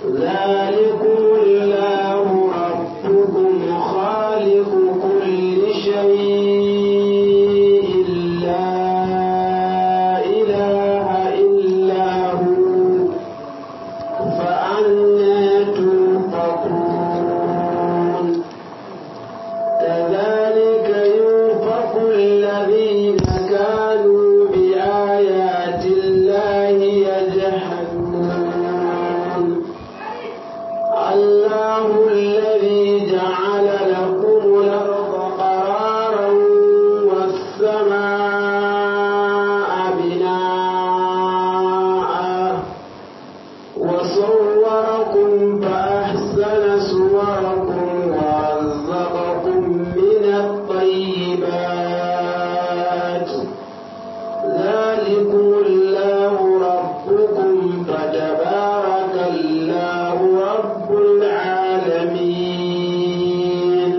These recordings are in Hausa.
ذلكم الله ربكم خالق كل شيء لا إله إلا هو فأنا توفقون كذلك يوفق الذين كانوا بآيات الله يجحدون الله الذي جعل لكم الأرض قرارا والسماء بناء وصوركم فأحسن صوركم ورزقكم من الطيبات ذلكم الله ربكم فتبارك الله رب العالمين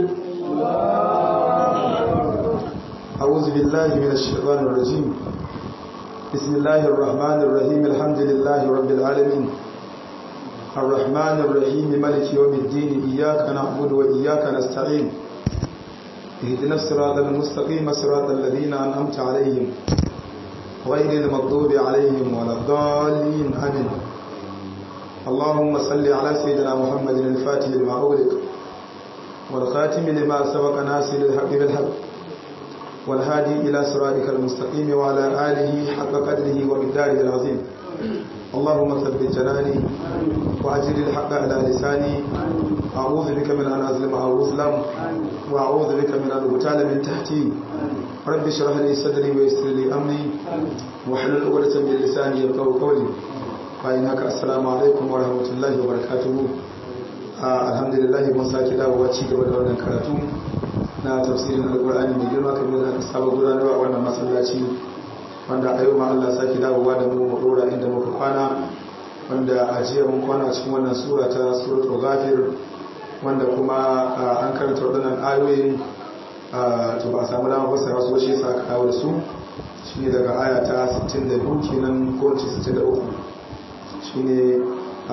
أعوذ بالله من الشيطان الرجيم بسم الله الرحمن الرحيم الحمد لله رب العالمين الرحمن الرحيم ملك يوم الدين إياك نعبد وإياك نستعين اهدنا الصراط المستقيم صراط الذين أنعمت عليهم غير المغضوب عليهم ولا الضالين آمين اللهم صل على سيدنا محمد الفاتح لما أغلق والخاتم لما سبق ناصر الحق بالحق والهادي إلى صراطك المستقيم وعلى آله حق قدره ومقداره العظيم اللهم ثبت جناني وأجر الحق على لساني أعوذ بك من أن أظلم أو أظلم وأعوذ بك من أن أغتال من تحتي رب اشرح لي صدري ويسر لي أمري واحلل عقدة من لساني يفقهوا قولي فإنك السلام عليكم ورحمة الله وبركاته الحمد لله mun sake dawowa ci gaba da wannan karatu na tafsirin alkur'ani mai girma kamar da aka saba gudanarwa a wannan masallaci wanda a yau ma Allah sake dawowa da mu mu dora inda muka kwana wanda a jiya mun kwana cikin wannan sura ta suratul ghafir wanda kuma an karanta waɗannan ayoyin to ba a samu dama fassara su shi yasa aka dawo da su shine daga aya ta 62 kenan ko 63 shine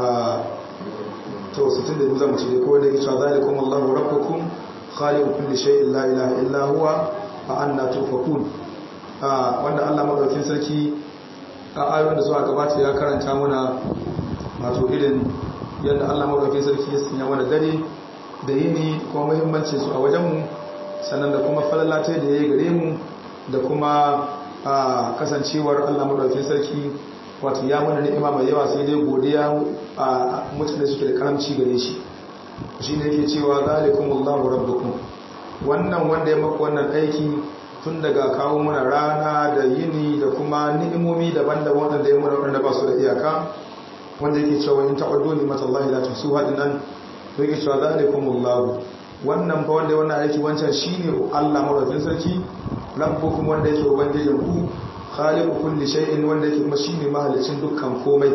to 62 zamu ce ko da yake cewa zalikum Allahu rabbukum khaliqu kulli shay'in la ilaha illa huwa fa anna tufakun wanda Allah madaukakin sarki a ayoyin da suka gabata ya karanta mana wato irin yadda Allah madaukakin sarki ya sanya mana dare da yini kuma muhimmancin su a wajen mu sannan da kuma falalata da yayi gare mu da kuma kasancewar Allah madaukakin sarki wato ya mana ni'ima mai yawa sai dai godiya a mutane suke da karamci gare shi shi ne yake cewa zalikumullahu rabbukum wannan wanda ya maka wannan aiki tun daga kawo muna rana da yini da kuma ni'imomi daban-daban wanda ya muna wanda ba su da iyaka wanda yake cewa in ta'uddu ni matallahi la tusuha dinnan to yake cewa zalikumullahu wannan fa wanda ya wannan aiki wancan shine Allah madaukakin sarki rabbukum wanda yake ubangijin ku khaliqu kulli shay'in wanda yake kuma shine mahalicin dukkan komai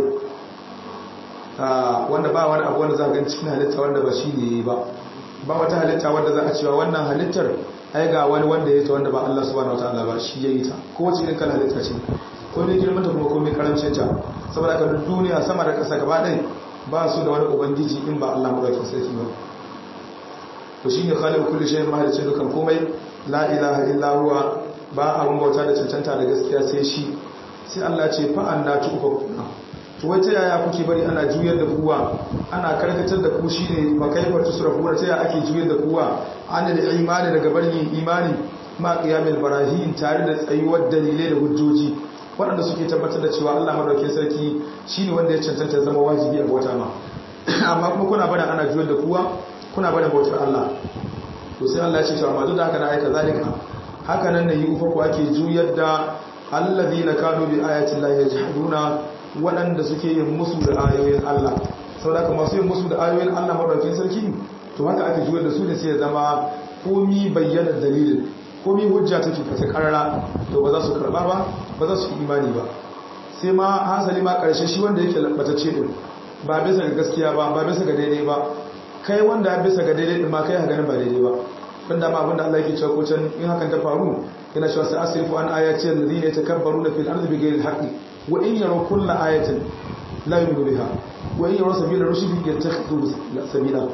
wanda ba wani abu wanda za a cikin halitta wanda ba shi ne ba ba wata halitta wanda za a cewa wannan halittar ai ga wani wanda ya ta wanda ba Allah subhanahu wataala ba shi ya yi ta ko wace irin kala halitta ce ko mai girmanta kuma ko mai karancin ta saboda ka duniya sama da ƙasa gaba ɗaya ba su da wani ubangiji in ba Allah madaukakin sarki ba to shine khaliqu kulli shay'in mahalicin dukkan komai la ilaha illa huwa ba abun bauta da cancanta da gaskiya sai shi sai Allah ce fa anna tu'fakuna to wata yaya kuke bari ana juyar da kuwa ana karkatar da ku shine ba kai wata surafu ta yaya ake juyar da kuwa an da imani daga barin imani ma qiyamul barahin tare da tsayuwar dalilai da hujjoji waɗanda suke tabbatar da cewa Allah madaukakin sarki shine wanda ya cancanta zama wajibi a bauta ma amma kuma kuna bada ana juyar da kuwa kuna bada bautar Allah to sai Allah ya ce to amma duk da haka na aika zalika haka nan ne yi ufa ku ake juyar da allazina kanu bi ayati llahi yajhaduna waɗanda suke yin musu da ayoyin Allah saboda kuma masu yin musu da ayoyin Allah madaukakin sarki to haka ake juyar da su ne sai ya zama komi bayyana dalilin komi hujja take fata karara to ba za su karba ba ba za su yi imani ba sai ma hasali ma karshe shi wanda yake lambatacce din ba bisa ga gaskiya ba ba bisa ga daidai ba kai wanda ya bisa ga daidai din ma kai ha ganin ba daidai ba dan da ma abinda Allah yake cewa ko can in hakan ta faru yana cewa sai asrifu an ayati alladhina yatakabbaruna fil ardi bighayri alhaqqi wa in yaraw kulla ayatin la yu'minu biha wa in yara sabila rushd yattakhidhu sabila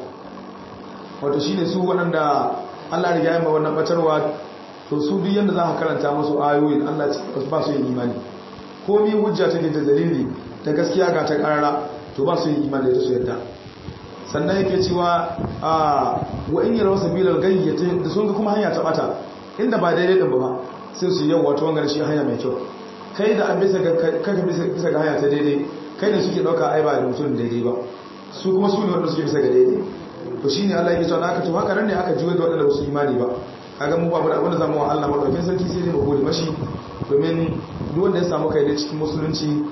wato shine su waɗanda Allah ya yi ma wannan batarwa to su duk yanda za ka karanta musu ayoyin Allah ba su yin imani komi hujja take da dalili da gaskiya ga ta karara to ba su yin imani da su yadda sannan yake cewa a wa in yara sabilal gayyata da sun ga kuma hanya ta bata inda ba daidai din ba sai su yau wato wangar shi hanya mai kyau kai da an bisa ga kaka bisa ga hanya ta daidai kai ne suke dauka ai ba da mutum daidai ba su kuma su ne wanda suke bisa ga daidai to shine Allah yake cewa aka to haka nan ne aka juye da wanda ba su imani ba kaga mu babu abin da zamu wa Allah madaukakin sarki sai dai mu gode mashi domin duk wanda ya samu kai ne cikin musulunci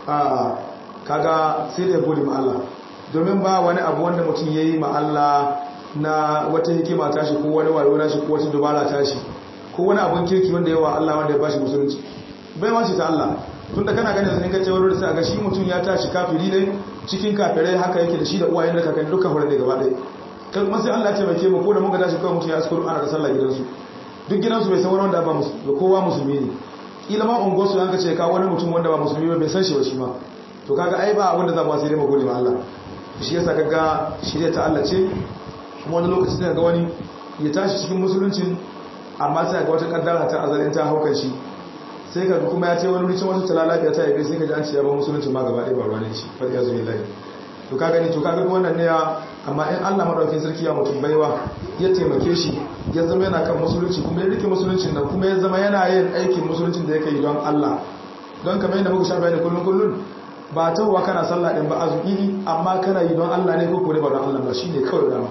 a kaga sai da ya gode ma Allah domin ba wani abu wanda mutum yayi ma Allah na wata hikima tashi ko wani wayo nashi ko wata dubara tashi ko wani abun kirki wanda yawa Allah wanda ya bashi musulunci bai ma ta Allah tunda kana ganin sai ka ce wani sai ga shi mutum ya tashi kafiri ne cikin kafirai haka yake da shi da uwayen da kakan duka hore ne gaba ɗaya kai kuma sai Allah ya taimake mu ko da mun ga tashi kawai mutum ya askuru ana da sallah gidansu duk gidansu bai san wani wanda ba musulmi kowa musulmi ne kila ma ungo su yanka ce ka wani mutum wanda ba musulmi ba bai san shi ba shi ma to kaga ai ba wanda za mu sai dai mu gode ma Allah shi yasa kaga shirya ta Allah ce kuma wani lokaci sai ga wani ya tashi cikin musuluncin amma sai ga wata kaddara ta azalin ta haukan shi sai ka kuma ya ce wani ricin wata talalabiya ta yabe sai ka ji an ce ya ba musulunci ma gaba ɗaya ba ruwa ne shi fa ya zuwa lai to ka gani to ka gani wannan ne ya amma in Allah madaukakin sarki ya mutum baiwa ya taimake shi ya zama yana kan musulunci kuma ya rike musuluncin nan kuma ya zama yana yin aikin musuluncin da yake yi don Allah don kamar yadda muka sha bayani kullun kullun ba tawwa kana sallah din ba azumi amma kana yi don Allah ne ko ko ba don Allah ba shine kawai dama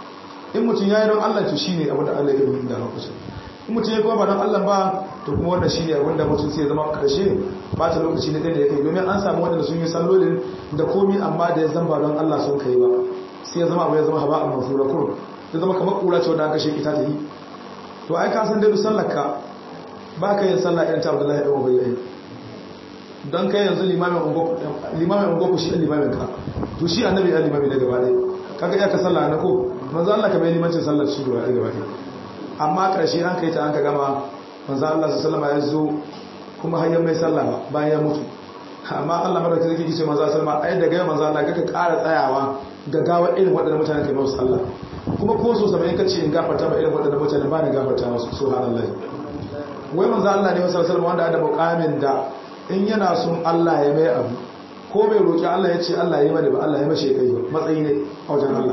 in mutum ya yi don Allah to shine abin da Allah ya yi da maka in mutum ya kuma ba don Allah ba to kuma wannan shine abin da mutum sai ya zama karshe ba ta lokaci ne da ya kai domin an samu wanda sun yi sallolin da komi amma da ya zamba don Allah sun kai ba sai ya zama abu ya zama haba amma fura kur ya zama kamar kura ce wanda aka shi ita ta yi to ai ka san dai duk sallarka ba ka yin sallah irin ta Abdullahi ibn Ubay don kai yanzu limamin ungoku shi limamin ka to shi annabi ya limami na gaba ɗaya kaga iya ka sallah na ko manzo Allah ka bai limancin sallar shi gaba ɗaya amma ƙarshe an kai ta an ka gama manzo Allah su sallama ya zo kuma hanyar mai sallah bayan ya mutu amma Allah madaukakin sarki kice manzo sallama ai daga yau manzo Allah kaka ƙara tsayawa ga gawa irin waɗannan mutane kai musu sallah kuma ko so sabai kace in gafarta ba irin waɗannan mutane ba ni gafarta musu subhanallahi wai manzo Allah ne sallallahu alaihi wasallam wanda da muqamin da in yana son Allah ya mai abu ko bai roƙi Allah ya ce Allah ya mani ba Allah ya mashe kai matsayi ne a wajen Allah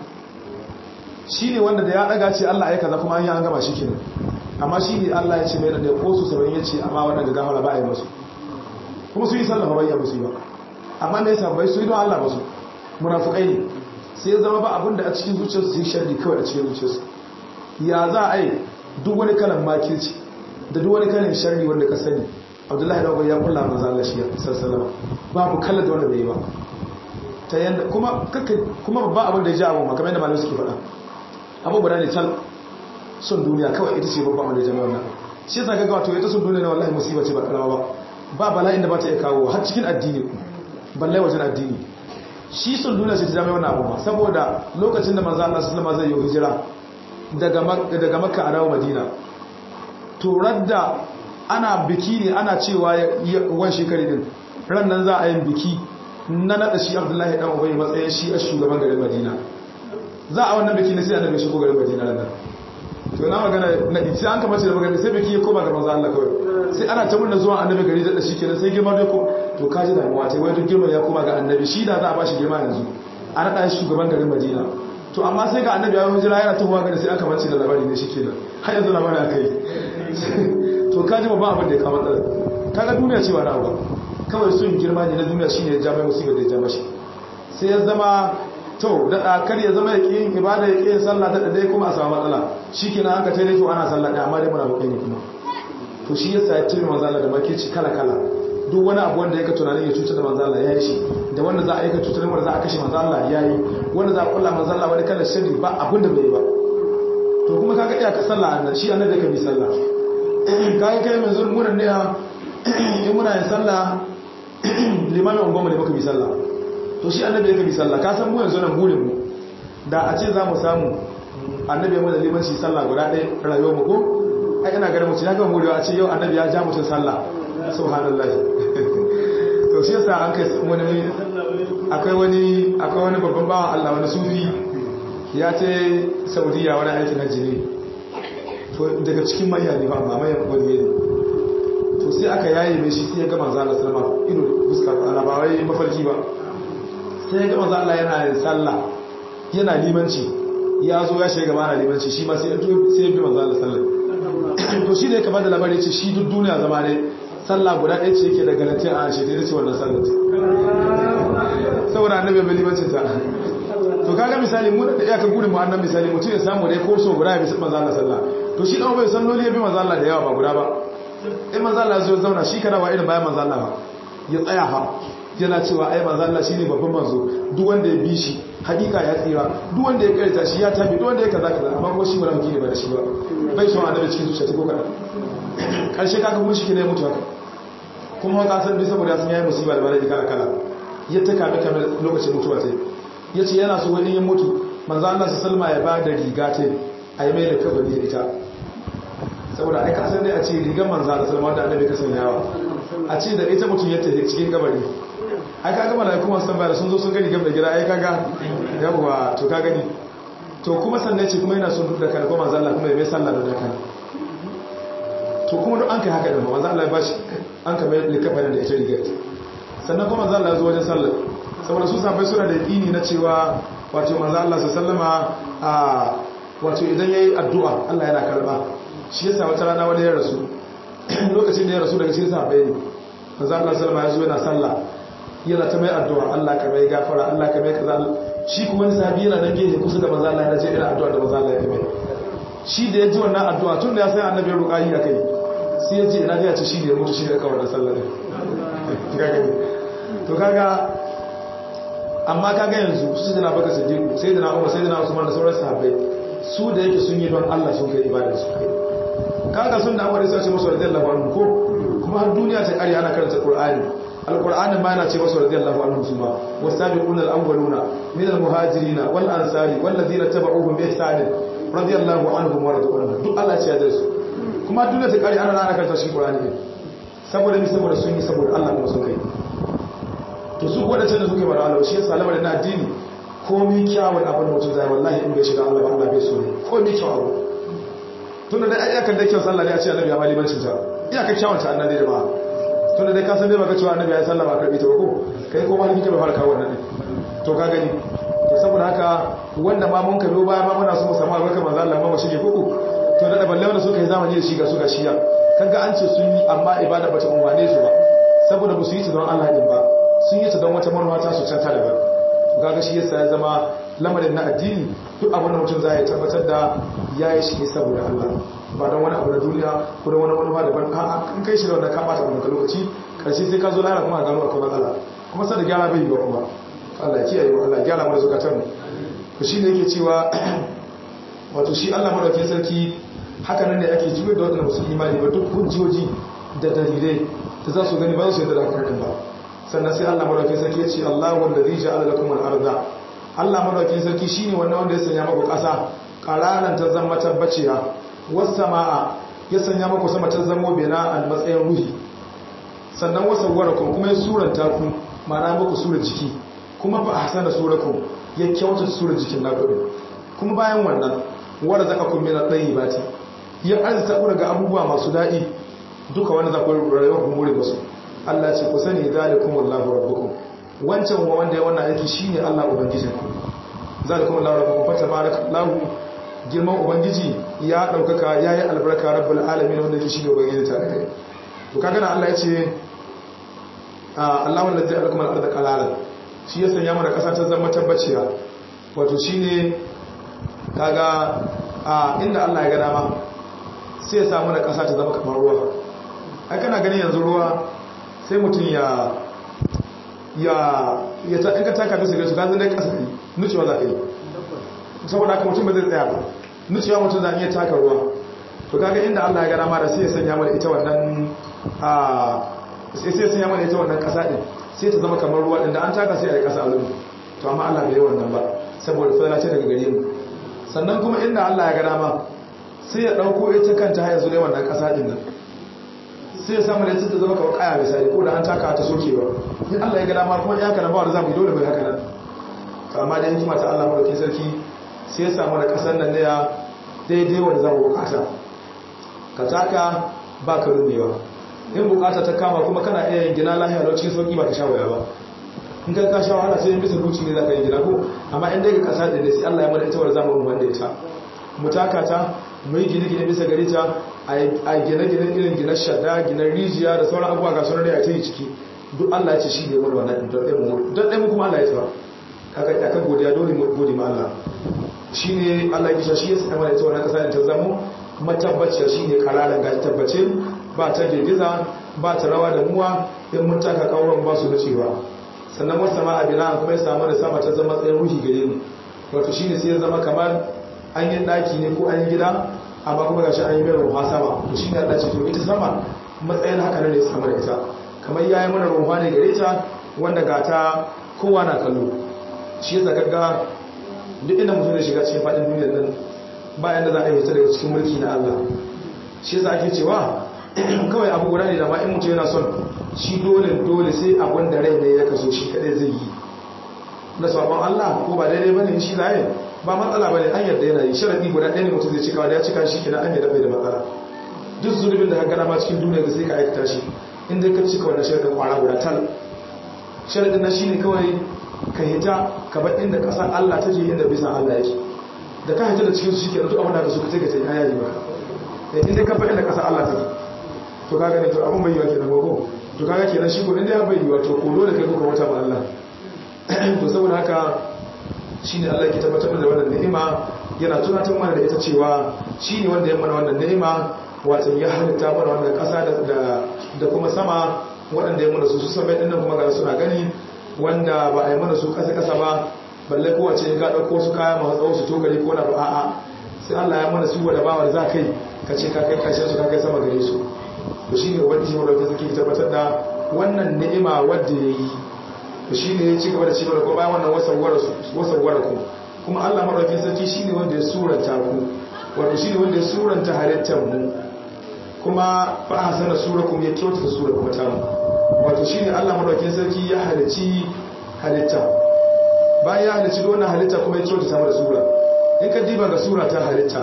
shi ne wanda da ya ɗaga ce Allah ya kaza kuma an yi an gama shi kenan amma shi ne Allah ya ce mai da ko su sauran ya ce amma wannan ga gafara ba a yi masu kuma su yi sallah ba ya musu ba amma da ya sa bai su yi don Allah masu munafukai ne sai ya zama ba abin da a cikin zuciyarsu su yi sharri kawai a cikin zuciyarsu ya za a yi duk wani kalan makirci da duk wani kalan sharri wanda ka sani abdullahi da ya kulla manzo Allah shi sallallahu babu kallon da wanda bai yi ba ta yanda kuma kake kuma babba abin da ya ji abu makamai da malamai suke faɗa abu guda ne tal son duniya kawai ita ce babba abin da ya jama'a wannan shi yasa gaggawa to ita son duniya ne wallahi musiba ce ba karawa ba ba bala'in da ba ta iya kawo har cikin addini balle wajen addini shi son duniya ce ta jama'a wannan abu saboda lokacin da manzo Allah sallallahu alaihi wasallam zai yi hijira daga daga makka a dawo madina to radda ana biki ne ana cewa wan shekari din ran nan za a yin biki na nada shi abdullahi dan ubai matsayin shi a shugaban garin madina za a wannan biki ne sai annabi shigo garin madina ran nan to na magana na sai an kamar da magana sai biki ya koma ga manzo Allah kawai sai ana ta murna zuwa annabi gari da shi kenan sai girma dai ko to kaji da mu wata wai duk girma ya koma ga annabi shi da za a bashi girma yanzu a nada shi shugaban garin madina to amma sai ga annabi ya hijira yana tahowa gari sai aka mace da labari ne shi kenan har yanzu labari akai to kaji babban abin da ya kama tsara kaga duniya cewa na ba kawai sun girma ne na duniya shine ya jami'a musibar da ya jama shi sai ya zama to da kar ya zama ya ƙi yin ibada ya ƙi yin sallah da dai kuma a samu matsala shi kenan an ka tare to ana sallah ɗaya amma dai muna buƙai ne kuma to shi yasa ya tuni manzo Allah da makirci kala kala duk wani abu wanda yake tunanin ya cutar da manzo Allah ya yi shi da wanda za a yi ka cutar da wanda za a kashe manzo Allah ya yi wanda za a kulla manzo Allah wani kala sirri ba abin da bai yi ba to kuma kaga iya ka sallah annabi shi annabi ka bi sallah kayan kai mai zuwa munan ne in muna yin sallah limamin ungoma ne baka bi sallah to shi annabi ya bi sallah ka san mu yanzu nan burin mu da a ce za mu samu annabi ya mana limanci sallah guda ɗaya rayuwar mu ko ai ina ganin mutum ya gama murewa a ce yau annabi ya ja mutum sallah subhanallah to shi yasa an kai wani akwai wani akwai wani babban bawan Allah wani sufi ya ce saudiya wani aikin hajji ne to daga cikin manya ne ba amma manyan wani ne to sai aka yaye mai shi sai ya ga manzo Allah sallama ido fuska ana ba wai mafarki ba sai ya ga manzo Allah yana yin sallah yana limanci ya zo ya shiga gaba na limanci shi ma sai ya sai ya bi manzo Allah sallah to shi ne kamar da labari ce shi duk duniya zama ne sallah guda ɗaya ce yake da garanti a shi da ce wannan sallah saboda annabi bai limancin ta to kaga misali mu da iyakar gudun mu annan misali mutum ya samu dai ko so guda ya bi manzo Allah sallah to shi dan bai san loli ya bi manzo Allah da yawa ba guda ba in manzo Allah zo zauna shi kana ba irin bayan manzo Allah ba ya tsaya fa yana cewa ai manzo Allah shine babban manzo duk wanda ya bi shi hakika ya tsira duk wanda ya karanta shi ya tabi duk wanda ya kaza kaza amma ko shi wala ne ba da shi ba bai son annabi cikin zuciya ko kada karshe kaga mun shi ne mutu haka kuma ka san bi saboda sun yayi musiba da bala'i kala kala ya ta kame kame lokacin mutuwa ta yace yana so wani ya mutu manzo Allah sallama ya ba da riga ta ayi mai da kabari da ita saboda ai ka san dai a ce rigar manzo Allah sallama da annabi ka sanyawa a ce da ita mutum ya tafi cikin kabari ai kaga malaiku masu tambaya sun zo sun gani gam da gida ai kaga yawa to ka gani to kuma sannan ce kuma yana son duk da kan kuma manzo Allah kuma ya mai sallah da kan to kuma duk an kai haka da manzo Allah ya bashi an ka mai likafarin da ita rigar sannan kuma manzo Allah ya zo wajen sallah saboda su sabai suna da yaqini na cewa wato manzo Allah sallama a wato idan yayi addu'a Allah yana karba shi yasa wata rana wani ya rasu lokacin da ya rasu daga cikin sahabbai ne manzo Allah sallama ya zo yana sallah yana ta mai addu'a Allah ka mai gafara Allah ka mai kaza shi kuma wani sahabi yana nan gefe kusa da manzo Allah ya ce ina addu'a da manzo Allah ya mai shi da ya ji wannan addu'a tun da ya san annabi ruqayi akai sai ya ce ina ga ce shi da ya mutu shi da kawai da sallah ne to kaga amma kaga yanzu su sai na baka siddiqu sai da na umar sai da na usman da sauran sahabbai su da yake sun yi don Allah sun kai ibada su kai kaga sun da amare sai ce musu radiyallahu anhu ko kuma har duniya ta kare ana karanta qur'ani alqur'ani ma yana ce musu radiyallahu anhu su ma wasabiquna alawwaluna min almuhajirin wal ansari wal ladina tabauhum bi ihsan radiyallahu anhum wa radu anhu duk Allah ce ya da su kuma duniya ta kare ana ana karanta shi qur'ani saboda ni saboda sun yi saboda Allah kuma sun kai to su wadancan da suke bara Allah shi yasa lamarin na addini komai kyawun abin da mutum zai wallahi in bai shiga Allah ba Allah bai so ne komai kyawun abu tun da dai ayyukan da kyau sallah ne a ce annabi ya mali bancin ta iyaka kyawun ta annabi da ba tun da dai ka san dai baka cewa annabi ya sallah ba karbi ta ba ko kai ko maliki ka bai fara kawo wannan to ka gani to saboda haka wanda ma mun kallo baya ma muna so mu samu albarkar manzo Allah ma mu shige koko to da balle wanda suka yi zamani da shi ga su ga shiya kaga an ce sun yi amma ibada bata umwane su ba saboda ba su yi ta don Allah din ba sun yi ta don wata manuwa ta su canta daban gaga shi yasa ya zama lamarin na addini duk abin da mutum zai tabbatar da ya yi shi ne saboda Allah ba don wani abu na duniya ko don wani manufa daban a in kai shi da wannan ka bata maka lokaci karshe sai ka zo lahara kuma a gano akwai matsala kuma sai da gyara bai yi ba kuma Allah kiyaye wa Allah gyara mana zukatan mu to shi ne yake cewa wato shi Allah madaukakin sarki haka nan ne ake jiwar da wadanda musu imani ba duk hujjoji da dalilai da za su gani ba su yadda da hakan ba sannan sai Allah madaukakin sarki ya ce Allahu allazi ja'ala lakum al-ardha Allah madaukakin sarki shine wannan wanda ya sanya muku ƙasa qararan ta zama tabbaciya was samaa ya sanya muku sama ta zama bina al matsayin ruhi sannan wasawwarakum kuma ya suranta ku ma'ana muku surar jiki kuma fa ahsana surakum ya kyauta surar jikin naku kuma bayan wannan warzaqakum min at-tayyibati ya arzuta ku daga abubuwa masu daɗi duka wanda za ku rayuwa ku more musu Allah ce ku sani zalikumullahu rabbukum wancan wa wanda ya wannan aiki shine Allah ubangijin ku zalikumullahu rabbukum fa tabarakallahu girman ubangiji ya daukaka yayi albarka rabbul alamin wanda yake shine ubangiji ta kai to kaga nan Allah ya ce Allahu allazi alakum al-ardha qalalan shi ya sanya mana kasa ta zama tabbaciya wato shine kaga inda Allah ya ga dama sai ya sa mana kasa ta zama kamar ruwa ai kana ganin yanzu ruwa sai mutum ya ya ya ta inka taka bisa gaisu gazin dai kasa ne nucewa za ka yi saboda haka mutum ba zai tsaya ba nucewa mutum za a iya taka ruwa to kaga inda Allah ya gana ma da sai ya sanya mana ita wannan a sai sai ya sanya mana ita wannan kasa din sai ta zama kamar ruwa din da an taka sai a yi kasa alumi to amma Allah bai yi wannan ba saboda fadala ce daga gare mu sannan kuma inda Allah ya gana ma sai ya dauko ita kanta har yanzu dai wannan kasa din nan sai ya samu da ta zama kawai kaya misali ko da an taka ta sokewa in Allah ya ga dama kuma ya kana ba wanda zamu dole mai haka nan to amma da hikima ta Allah madaukakin sarki sai ya samu da kasar nan ne ya daidai wanda zamu bukata ka taka ba ka rubewa in bukata ta kama kuma kana iya yin gina lahiya lau cikin sauki ba ka sha waya ba in ka ka sha wahala sai in bisa duci ne za ka yi gina ko amma in dai ka kasa da ne sai Allah ya mana ita wanda zamu wanda ita mu taka ta mu yi gine-gine bisa gari ta a gine-gine irin gine shadda gine rijiya da sauran abubuwa ga sauran da ya ta yi ciki duk Allah ya ce shi ne wani wannan don ɗaya mu kuma Allah ya tawa kaga ya ka godiya dole mu gode ma Allah shi ne Allah ya kisha shi ya sa mana ita wannan kasa ta zamo matabbaciya shi ne kararan ga tabbace ba ta girgiza ba ta rawa da muwa in mun taka kawon ba su nacewa sannan wasu sama abina kuma ya samu da sama ta zama tsayin ruhi gare mu wato shi ne sai ya zama kamar an yi ɗaki ne ko an yi gida amma kuma gashi an yi mai ruwa sama to shi ne Allah ce to ita sama matsayin haka ne sama da ita kamar ya yi mana ruwa ne gare ta wanda ga ta kowa na kallo shi yasa kaga duk inda mutum zai shiga cikin faɗin duniyar nan bayan da za a yi ta daga cikin mulki na Allah shi yasa ake cewa kawai abu guda ne da ma in mutum yana son shi dole dole sai abun da rai ne ya kaso shi kadai zai yi na sabon Allah ko ba daidai bane shi zai ba matsala bane an yarda yana yi sharadi guda ɗaya ne mutum zai cika wanda ya cika shi kenan an yarda bai da matsala duk zulubin da ka gana ma cikin duniya da sai ka aikata shi in dai ka cika wannan sharadin kwara guda tal sharadin na shine kawai ka hita ka bar inda ƙasar Allah take inda bisan Allah yake da ka hita da cikin su shikenan duk abin da ka so ka take ta yayi maka in dai ka bar inda ƙasar Allah take to kaga ne to abun bai yiwa kenan gogo to kaga kenan shi ko inda ya bai yiwa to ko dole kai ko ka wata ma Allah to saboda haka shi ne Allah ke tabbatar da wannan ni'ima yana tunatar mana da ita cewa shi ne wanda ya mana wannan ni'ima wato ya halitta mana wannan ƙasa da kuma sama waɗanda ya mana su su sama ɗin kuma ga suna gani wanda ba a yi mana su ƙasa-ƙasa ba balle kowace ya ga ɗauko su kaya masu tsawo su tokari ko na ba a'a sai Allah ya mana su wadda bawar za kai ka ce ka kai ƙarshen su ka kai sama gare su to shi ne ubangiji wadda suke tabbatar da wannan ni'ima wadda ya yi shi ne ya ci gaba da ci gaba ko bayan wannan wasawwara ku kuma Allah madaukakin sarki shine wanda ya suranta ku wato shine wanda ya suranta halittar mu kuma fa hasana surakum ya kyautata sura kuma ta mu wato shine Allah madaukakin sarki ya halici halitta bayan ya halici wannan halitta kuma ya kyautata mu da sura in ka diba ga sura ta halitta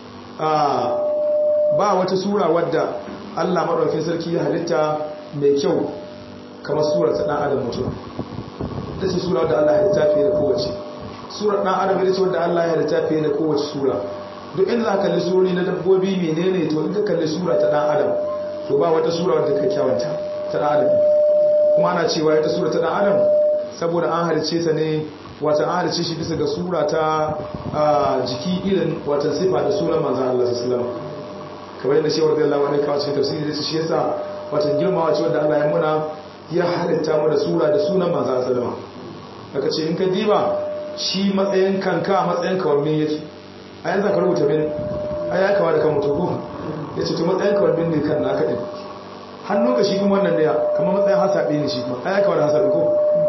a ba wata sura wadda Allah madaukakin sarki ya halitta mai kyau kamar surar ta dan adam mutum ita ce sura wadda Allah ya littafi da kowace surar dan adam ita ce wadda Allah ya littafi da kowace sura duk inda za ka kalli surori na dabbobi menene to in ka kalli sura ta dan adam to ba wata sura wadda ka kyawanta ta dan adam kuma ana cewa ita sura ta dan adam saboda an halice ta ne wata an halice shi bisa ga sura ta jiki irin wata sifa da sunan manzon Allah sallallahu alaihi wasallam kamar yadda shewar da Allah wani kawo cikin tafsiri da shi yasa wata girmawa ce wadda Allah ya muna ya halitta mu da sura da sunan manzo sallama aka ce in ka diba shi matsayin kanka matsayin kawannin yake a yanzu ka rubuta min ai ya kawo da kan mutu ya ce to matsayin kawannin ne kan naka din hannu ka shi kuma wannan ne kamar matsayin hasabe ne shi kuma ai ya kawo da hasabe ko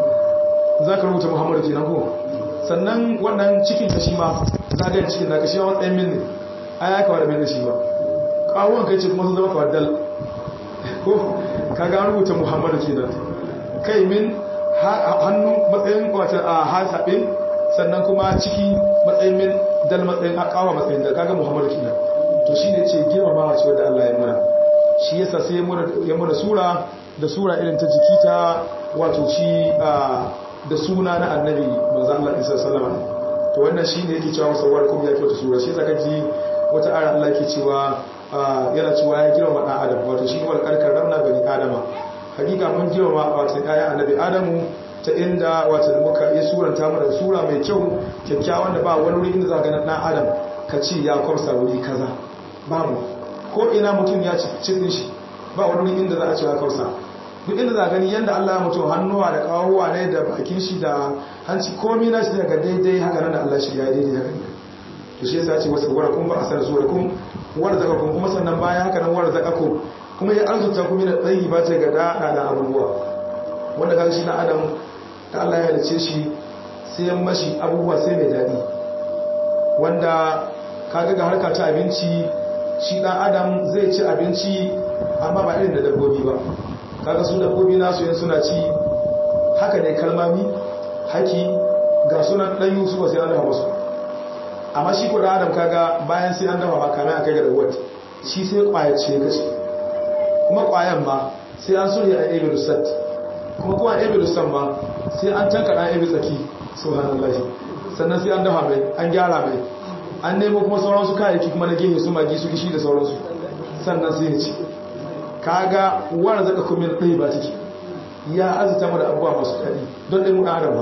za ka rubuta muhammadu kenan ko sannan wannan cikin ka shi ma zagayen cikin naka shi ma matsayin min ne ai ya kawo da min shi ba kawon kai ce kuma sun zama kawar dal ko kaga an rubuta muhammadu kenan kai min hannu matsayin wata a hasabe sannan kuma ciki matsayin min dal matsayin akawa matsayin dal kaga muhammadu kenan to shine ce girmamawa ce wanda Allah ya muna shi yasa sai ya muna sura da sura irin ta jiki ta wato shi da suna na annabi manzo Allah isa sallama to wannan shine yake cewa musawwar kuma ya kyauta sura shi zaka ji wata ara Allah yake cewa yana cewa ya girma dan adam wato shi wal karkar ramna bani adama hakika mun girma wato ayan annabi adamu ta inda wato muka yi suranta mu da sura mai kyau kyakkyawan da ba wani wuri inda za ga dan adam ka ce ya kwamsa wuri kaza babu ko ina mutum ya ci cikin shi ba wani wuri inda za a ce ya kwamsa duk inda za gani yanda Allah ya mutum hannuwa da kawuwa ne da bakin shi da hanci komai na shi daga daidai haka nan da Allah shi ya daidai haka ne to shi yasa ce wasu wara kun ba asar zuwa kun warzaka kun kuma sannan bayan haka nan warzaka ku kuma ya arzuta kuma da tsayi ba ce ga dada da abubuwa wanda kaga shi na adam da Allah ya halice shi sai ya mashi abubuwa sai mai dadi wanda kaga ga harka ta abinci shi dan adam zai ci abinci amma ba irin da dabbobi ba kaga su dabbobi nasu yin suna ci haka ne kalmami haki ga sunan ɗanyu su ba sai an dafa musu amma shi ko da adam kaga bayan sai an dafa ba kamar a kai ga dawat shi sai kwayar ce kace kuma kwayan ma sai an sulhi a ebe rusat kuma kuma ebe rusat ma sai an tanka ɗan ebe tsaki subhanallah sannan sai an dafa mai an gyara mai an nemo kuma sauransu kayayyaki kuma na gehe su magi su gishi da sauransu sannan sai ya ci kaga wani zaka kuma ɗaya ba take ya azuta mu da abubuwa masu daɗi don ɗin mun adam ba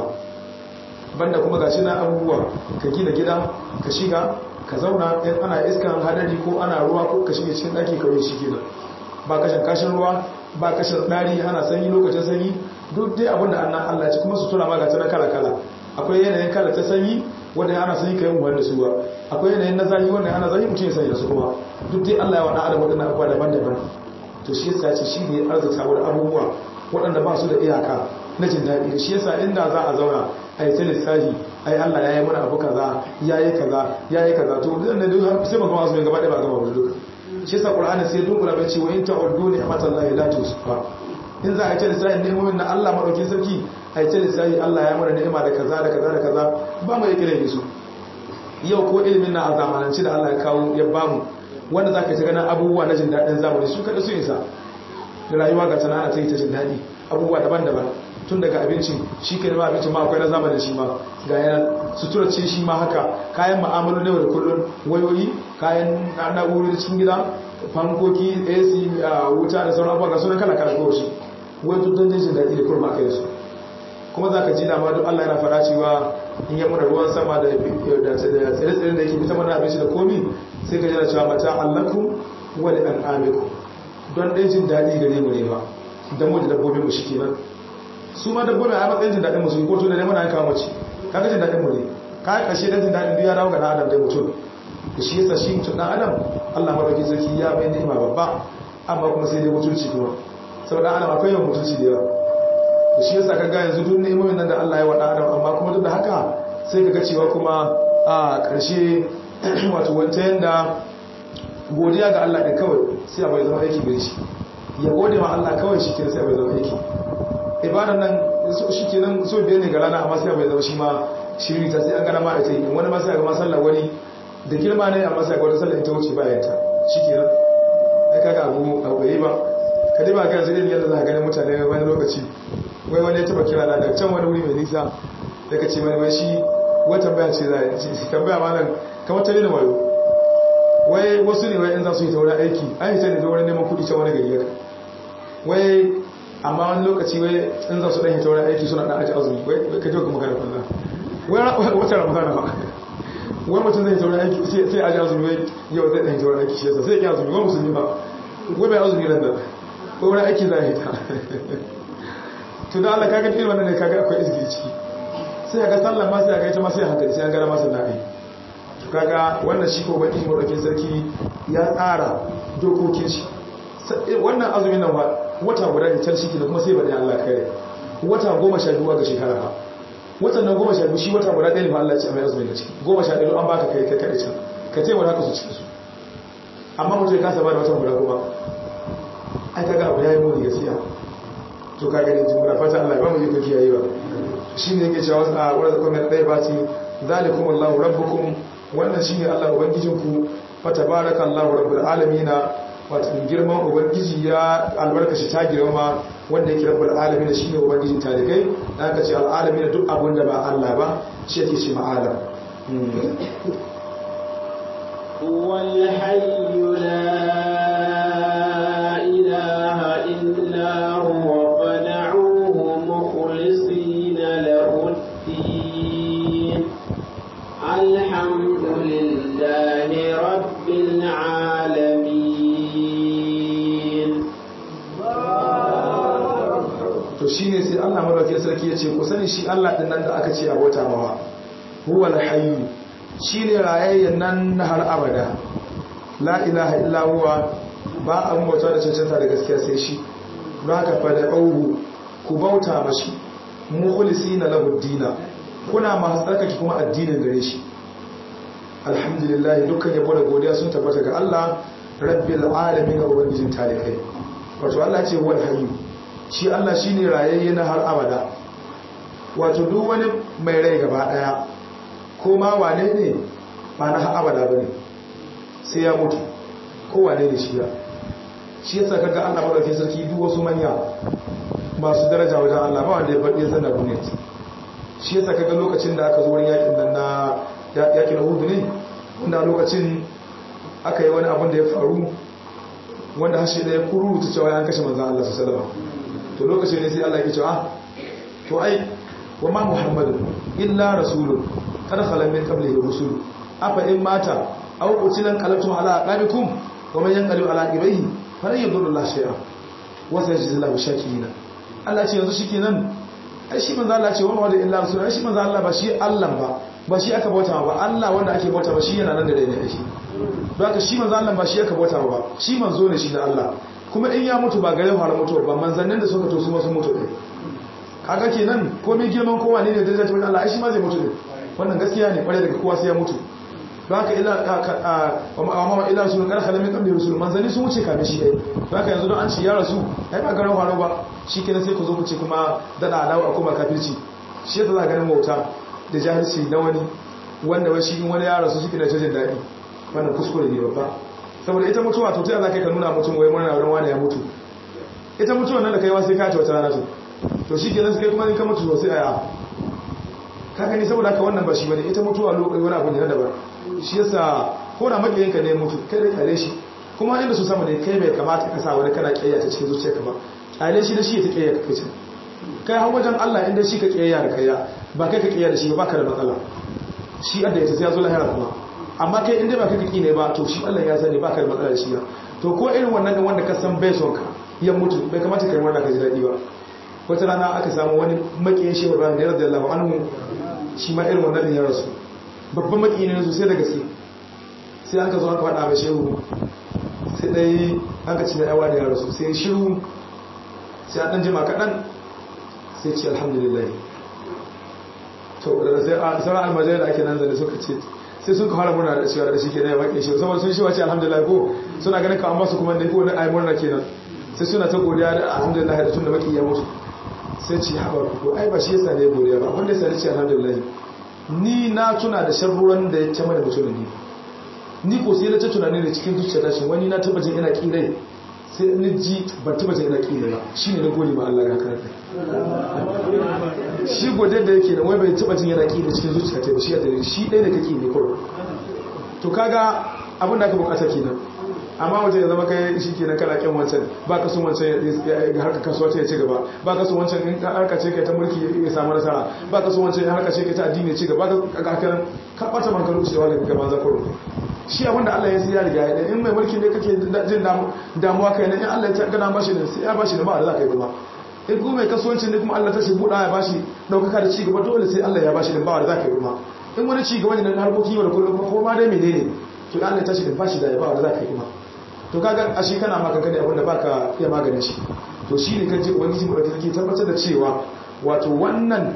banda kuma gashi na abubuwa ka gina gida ka shiga ka zauna in ana iskan hadari ko ana ruwa ko ka shige cikin ɗaki kawai shi kenan ba kashin kashin ruwa ba kashin ɗari ana sanyi lokacin sanyi duk dai abin da annan Allah ci kuma sutura ma ga ta na kala kala akwai yanayin kala ta sanyi wanda ana sanyi kai mu da su ba akwai yanayin na zafi wanda ana zafi mutum ya sanya su kuma duk dai Allah ya wada adam wadannan abubuwa daban-daban to shi yasa ce shi ne arzika wa abubuwa waɗanda ba su da iyaka na jin daɗi da shi yasa inda za a zauna a yi ta lissafi ai Allah ya yi mana abu kaza ya yi kaza ya yi kaza to zan da duk sai ba kuma su ne gaba ɗaya ba gaba ba duka shi yasa Qur'ani sai dunkula bai ce wa in ta'uddu ni'matallahi la tusuha in za a yi ta lissafi nemomin na Allah madaukin sarki a yi ta lissafi Allah ya mana ni'ima da kaza da kaza da kaza ba mu yi kiran su yau ko ilimin na a zamananci da Allah ya kawo ya bamu wanda za ka ta ganin abubuwa na jin daɗin zamani su kaɗa su isa da rayuwa ga tana ta yi ta jin daɗi abubuwa daban-daban tun daga abinci shi ke nema abincin ma akwai na zamanin shi ma ga yanar sutura ce shi ma haka kayan ma'amalu na da kullum wayoyi kayan na'urori cikin gida fankoki ac wuta da sauran abubuwa ga sunan kala kala kawai shi wai duk don jin daɗi da kurma kai su kuma za ka ji dama duk allah yana fara cewa in yi muna ruwan sama da tsire-tsire da yake fita mana abinci da komi sai ka jira cewa mata allaku wani ɗan amiku don ɗaya jin daɗi gare mu ne ba don mu da dabbobin mu shi kenan su ma dabbobi a matsayin jin daɗin musu ko to da ne muna kawo mace kaga jin daɗin mu ne ka ƙarshe dan jin daɗin duk ya dawo ga ɗan adam dai mutum da shi yasa shi mutum ɗan adam Allah madauki sarki ya bai ni'ima babba amma kuma sai dai mutunci kuma saboda adam akwai yawan mutunci da yawa da shi yasa kaga yanzu duk ni'imomin nan da Allah ya wa ɗan adam amma kuma duk da haka sai kaga cewa kuma a ƙarshe wato wanta yanda godiya ga Allah ɗin kawai sai abai zama aiki gare shi ya gode ma Allah kawai shi kenan sai abai zama aiki ibadan nan shi kenan so biyar ne ga rana amma sai abai zama shi ma shiri ta sai an gana ma a yi wani ma sai ga ma sallar wani da girma ne amma sai ga wata sallar ita wuce bayan ta shi kenan ai kaga abu abu bai ba ka dai ba ga yanzu irin yadda za ka gani mutane wani lokaci wai wani ya taba kira na da can wani wuri mai nisa da ka ce wani wai shi wata tambaya ce za a tambaya ma nan kamar ta nuna wayo wai wasu ne wai in za su yi ta wurin aiki an yi ta ne ta wurin neman kudi can wani gari yaka wai amma wani lokaci wai in za su ɗan yi ta wurin aiki suna ɗan aji azumi wai ka ji wa magana kwallon wai wata ramadana ba wai mutum zai ta wurin aiki sai aji azumi wai yau zai ɗan yi ta wurin aiki shi yasa sai ya azumi wai musulmi ba wai bai azumi nan da wai wurin aiki za a yi ta to da Allah kaga irin wannan ne kaga akwai izgiri ciki sai ga sallan ma sai ga ita ma sai hankali sai an gara masa na'i kaga wannan shi ko ubangiji madaukin sarki ya tsara dokokin shi wannan azumin nan wata guda ne can shi da kuma sai bada Allah kare wata goma sha biyu ga shekara ba watan nan goma sha biyu shi wata guda ɗaya ne fa Allah ya ce mai azumin da ciki goma sha biyu an baka kai kai kaɗai can ka ce wani haka su cikin su amma mutum ya kasa ba da watan guda kuma ai kaga abu ya yi muni gaskiya to kaga ne jin muna fata Allah ya ba mu yi ko kiyaye ba shine yake cewa wasu a wurin kuma ɗaya ba ce zalikum Allahu rabbukum wannan shi ne Allah Ubangijinku fata baraka Allah rabbul alamina wata girman Ubangiji ya albarkashi ta girma wanda yake rabbul alamina shi ne Ubangijin talibai da aka ce al'alamina duk abin da ba Allah ba shi yake ce ma'alam والحي لا إله إلا هو فدعوه مخلصين له الدين الحمد لله رب العالمين to shine sai Allah madaukakin sarki yace ku sani shi Allah din nan da aka ce abota mawa huwal hayy shine rayayyen nan har abada la ilaha illa huwa ba an bauta da cancanta da gaskiya sai shi zaka fada auhu ku bauta mashi mukhlisina lahu dina kuna masu tsarkake kuma addinin gare shi alhamdulillah dukkan yabo da godiya sun tabbata ga Allah rabbil alamin ga ubangijin talikai wato Allah ce wal hayyu shi Allah shine rayayye na har abada wato duk wani mai rai gaba daya ko ma wane ne ba na har abada bane sai ya mutu ko wane ne shi ya shi yasa kaga Allah madaukakin sarki duk wasu manya masu daraja wajen Allah ba wanda ya faɗi ya zanna duniya shi yasa kaga lokacin da aka zo wurin yakin nan na yakin Uhud ne wanda lokacin aka yi wani abin da ya faru wanda hashe da ya kururuta cewa ya kashe manzan Allah su salama to lokacin ne sai Allah ya cewa to ai wa ma muhammadu illa rasulun kada khalan min qablihi rusul afa in mata aw qutilan qalatu ala aqabikum wa man yanqalib ala aqibihi falan yadurru Allah shay'a wa sayajzi Allahu shakirina Allah ce yanzu shikenan ai shi manzan Allah ce wa ma da illa rasul ai shi manzan Allah ba shi Allah ba ba shi aka bauta ba Allah wanda ake bauta ba shi yana nan da daidai ake don haka shi manzo Allah ba shi aka bauta ba shi manzo ne shi da Allah kuma in ya mutu ba gare fara mutuwa ba manzannin da suka to su ma sun mutu ne kaga kenan komai girman kowa ne ne da zai Allah ai shi ma zai mutu ne wannan gaskiya ne kware daga kowa sai ya mutu don haka ila amma ila su kar khala min qabli rusul manzanni sun wuce kame shi dai don haka yanzu don an ci ya rasu ai ba gare fara ba shi kenan sai ku zo ku ce kuma dada alawa kuma kafirci shi yasa za ganin wauta da jahilci na wani wanda wai shi in wani ya rasu shi ke da jin daɗi wannan kuskure ne babba saboda ita mutuwa to ta za ka nuna mutum wai murna wurin wani ya mutu ita mutuwa nan da kai sai ka ta wata rana to to shi kenan kai kuma in ka mutu sosai a ka gani saboda haka wannan ba shi bane ita mutuwa lokaci wani abu ne na daban shi yasa ko da makiyinka ne mutu kai da kyale shi kuma inda su sama ne kai bai kamata ka sa wani kana kiyaya ta cikin zuciyarka ba kyale shi da shi ta kiyaya ka kace kai har wajen Allah inda shi ka kiyaya da kaiya ba kai ka kiyaya da shi ba ka da matsala shi adda ya sai ya zo lahira kuma amma kai inda ba ka kiki ne ba to shi Allah ya sani ba ka da matsala da shi to ko irin wannan din wanda ka san bai son ka ya mutu bai kamata kai wannan ka ji daɗi ba wata rana aka samu wani makiyin shehu Ibrahim da radiyallahu anhu shi ma irin wannan ya rasu babban makiyin ne sosai da gaske sai aka zo aka faɗa mai shehu sai dai aka ci mai aiwa da ya rasu sai shiru sai an ɗan jima kaɗan sai ce alhamdulillah to da sai a sauran almajirai da ake nan zane suka ce sai sun ka fara murna da cewa da shi ke na ya baƙin shi saboda sun shi wace alhamdulillah ko suna ganin ka an basu kuma da ko na ayi murna kenan sai suna ta godiya da alhamdulillah da tun da baki ya mutu sai ce haɓar ko ai ba shi yasa ne godiya ba wanda yasa ne ce alhamdulillah ni na tuna da sharruwan da ya ce mana mutum ne ni ko sai na ta tunani da cikin zuciya ta shi wani na tabbacin ina kirai sai ni ji ban tabbacin ina kirai ba shine na gode ma Allah ya karanta shi gode da yake da wai bai tabbacin yana kirai cikin zuciya ta shi da shi ɗaya da kake ne kawai to kaga abin da aka bukata kenan amma wajen ya zama kai shi kenan kana kyan wancan ba ka sun wancan ya harka kasuwa ta ya ci gaba ba ka sun wancan in harka ce kai ta mulki ya samu nasara ba ka sun wancan in harka ce kai ta addini ya ci gaba ka hakanan ka ɓata man karu cewa daga gaban zakaro shi abin da Allah ya siya riga ya in mai mulki ne kake jin damuwa kai ne in Allah ya gana bashi ne sai ya bashi ne ba da za ka yi kuma in kuma mai kasuwancin ne kuma Allah ta shi buɗa ya bashi ɗaukaka da ci gaba dole sai Allah ya bashi ne ba da za ka yi kuma in wani ci gaba ne na harkoki yau da kullum ko ma dai menene to Allah ya tashi da bashi da ya ba da za ka yi kuma to kaga a shi kana maka gani abinda baka iya maganin shi to shi ne kan ce ubangiji mu da take tabbatar da cewa wato wannan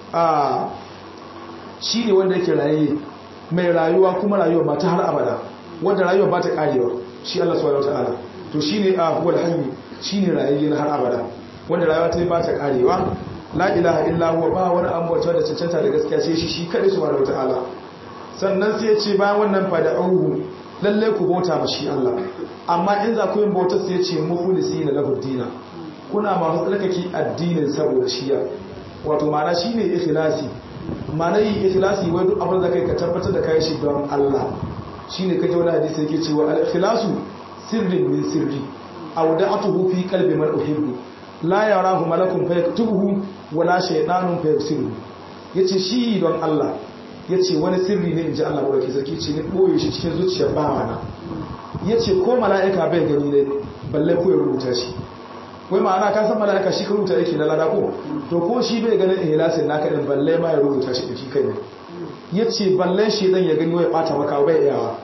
a shi ne wanda yake raye mai rayuwa kuma rayuwa ba ta har abada wanda rayuwa ba ta karewa shi Allah subhanahu wataala to shi ne a huwal hayy shi ne rayayye na har abada wanda rayuwa ta ba ta karewa la ilaha illa huwa ba wani ambata da cancanta da gaskiya sai shi shi kadai subhanahu wataala sannan sai ya ce bayan wannan fada'uhu lalle ku bauta ma shi Allah amma in za ku yin bautar sai ce mufulisi na lahu dina kuna masu tsarkake addinin saboda shiya wato ma'ana shine ikhlasi ma'ana yi ikhlasi wai duk abin da kai ka tabbatar da kai shi don Allah shine kaje wani hadisi yake cewa al-ikhlasu sirrin min sirri aw da'atuhu fi qalbi man uhibbu la yarahu malakun fayaktubuhu wala shaytanun fayaksiruhu yace shi don Allah ya ce wani sirri ne in ji Allah wadda sarki ce ne ɓoye shi cikin zuciyar bawana ya ce ko mala'ika bai gani ne balle ko ya rubuta shi wai ma'ana ka san mala'ika shi ka rubuta yake na lada ko to ko shi bai ganin ihlasin naka din balle ma ya rubuta shi da shi kai ne ya ce balle shi dan ya gani wai bata maka bai iyawa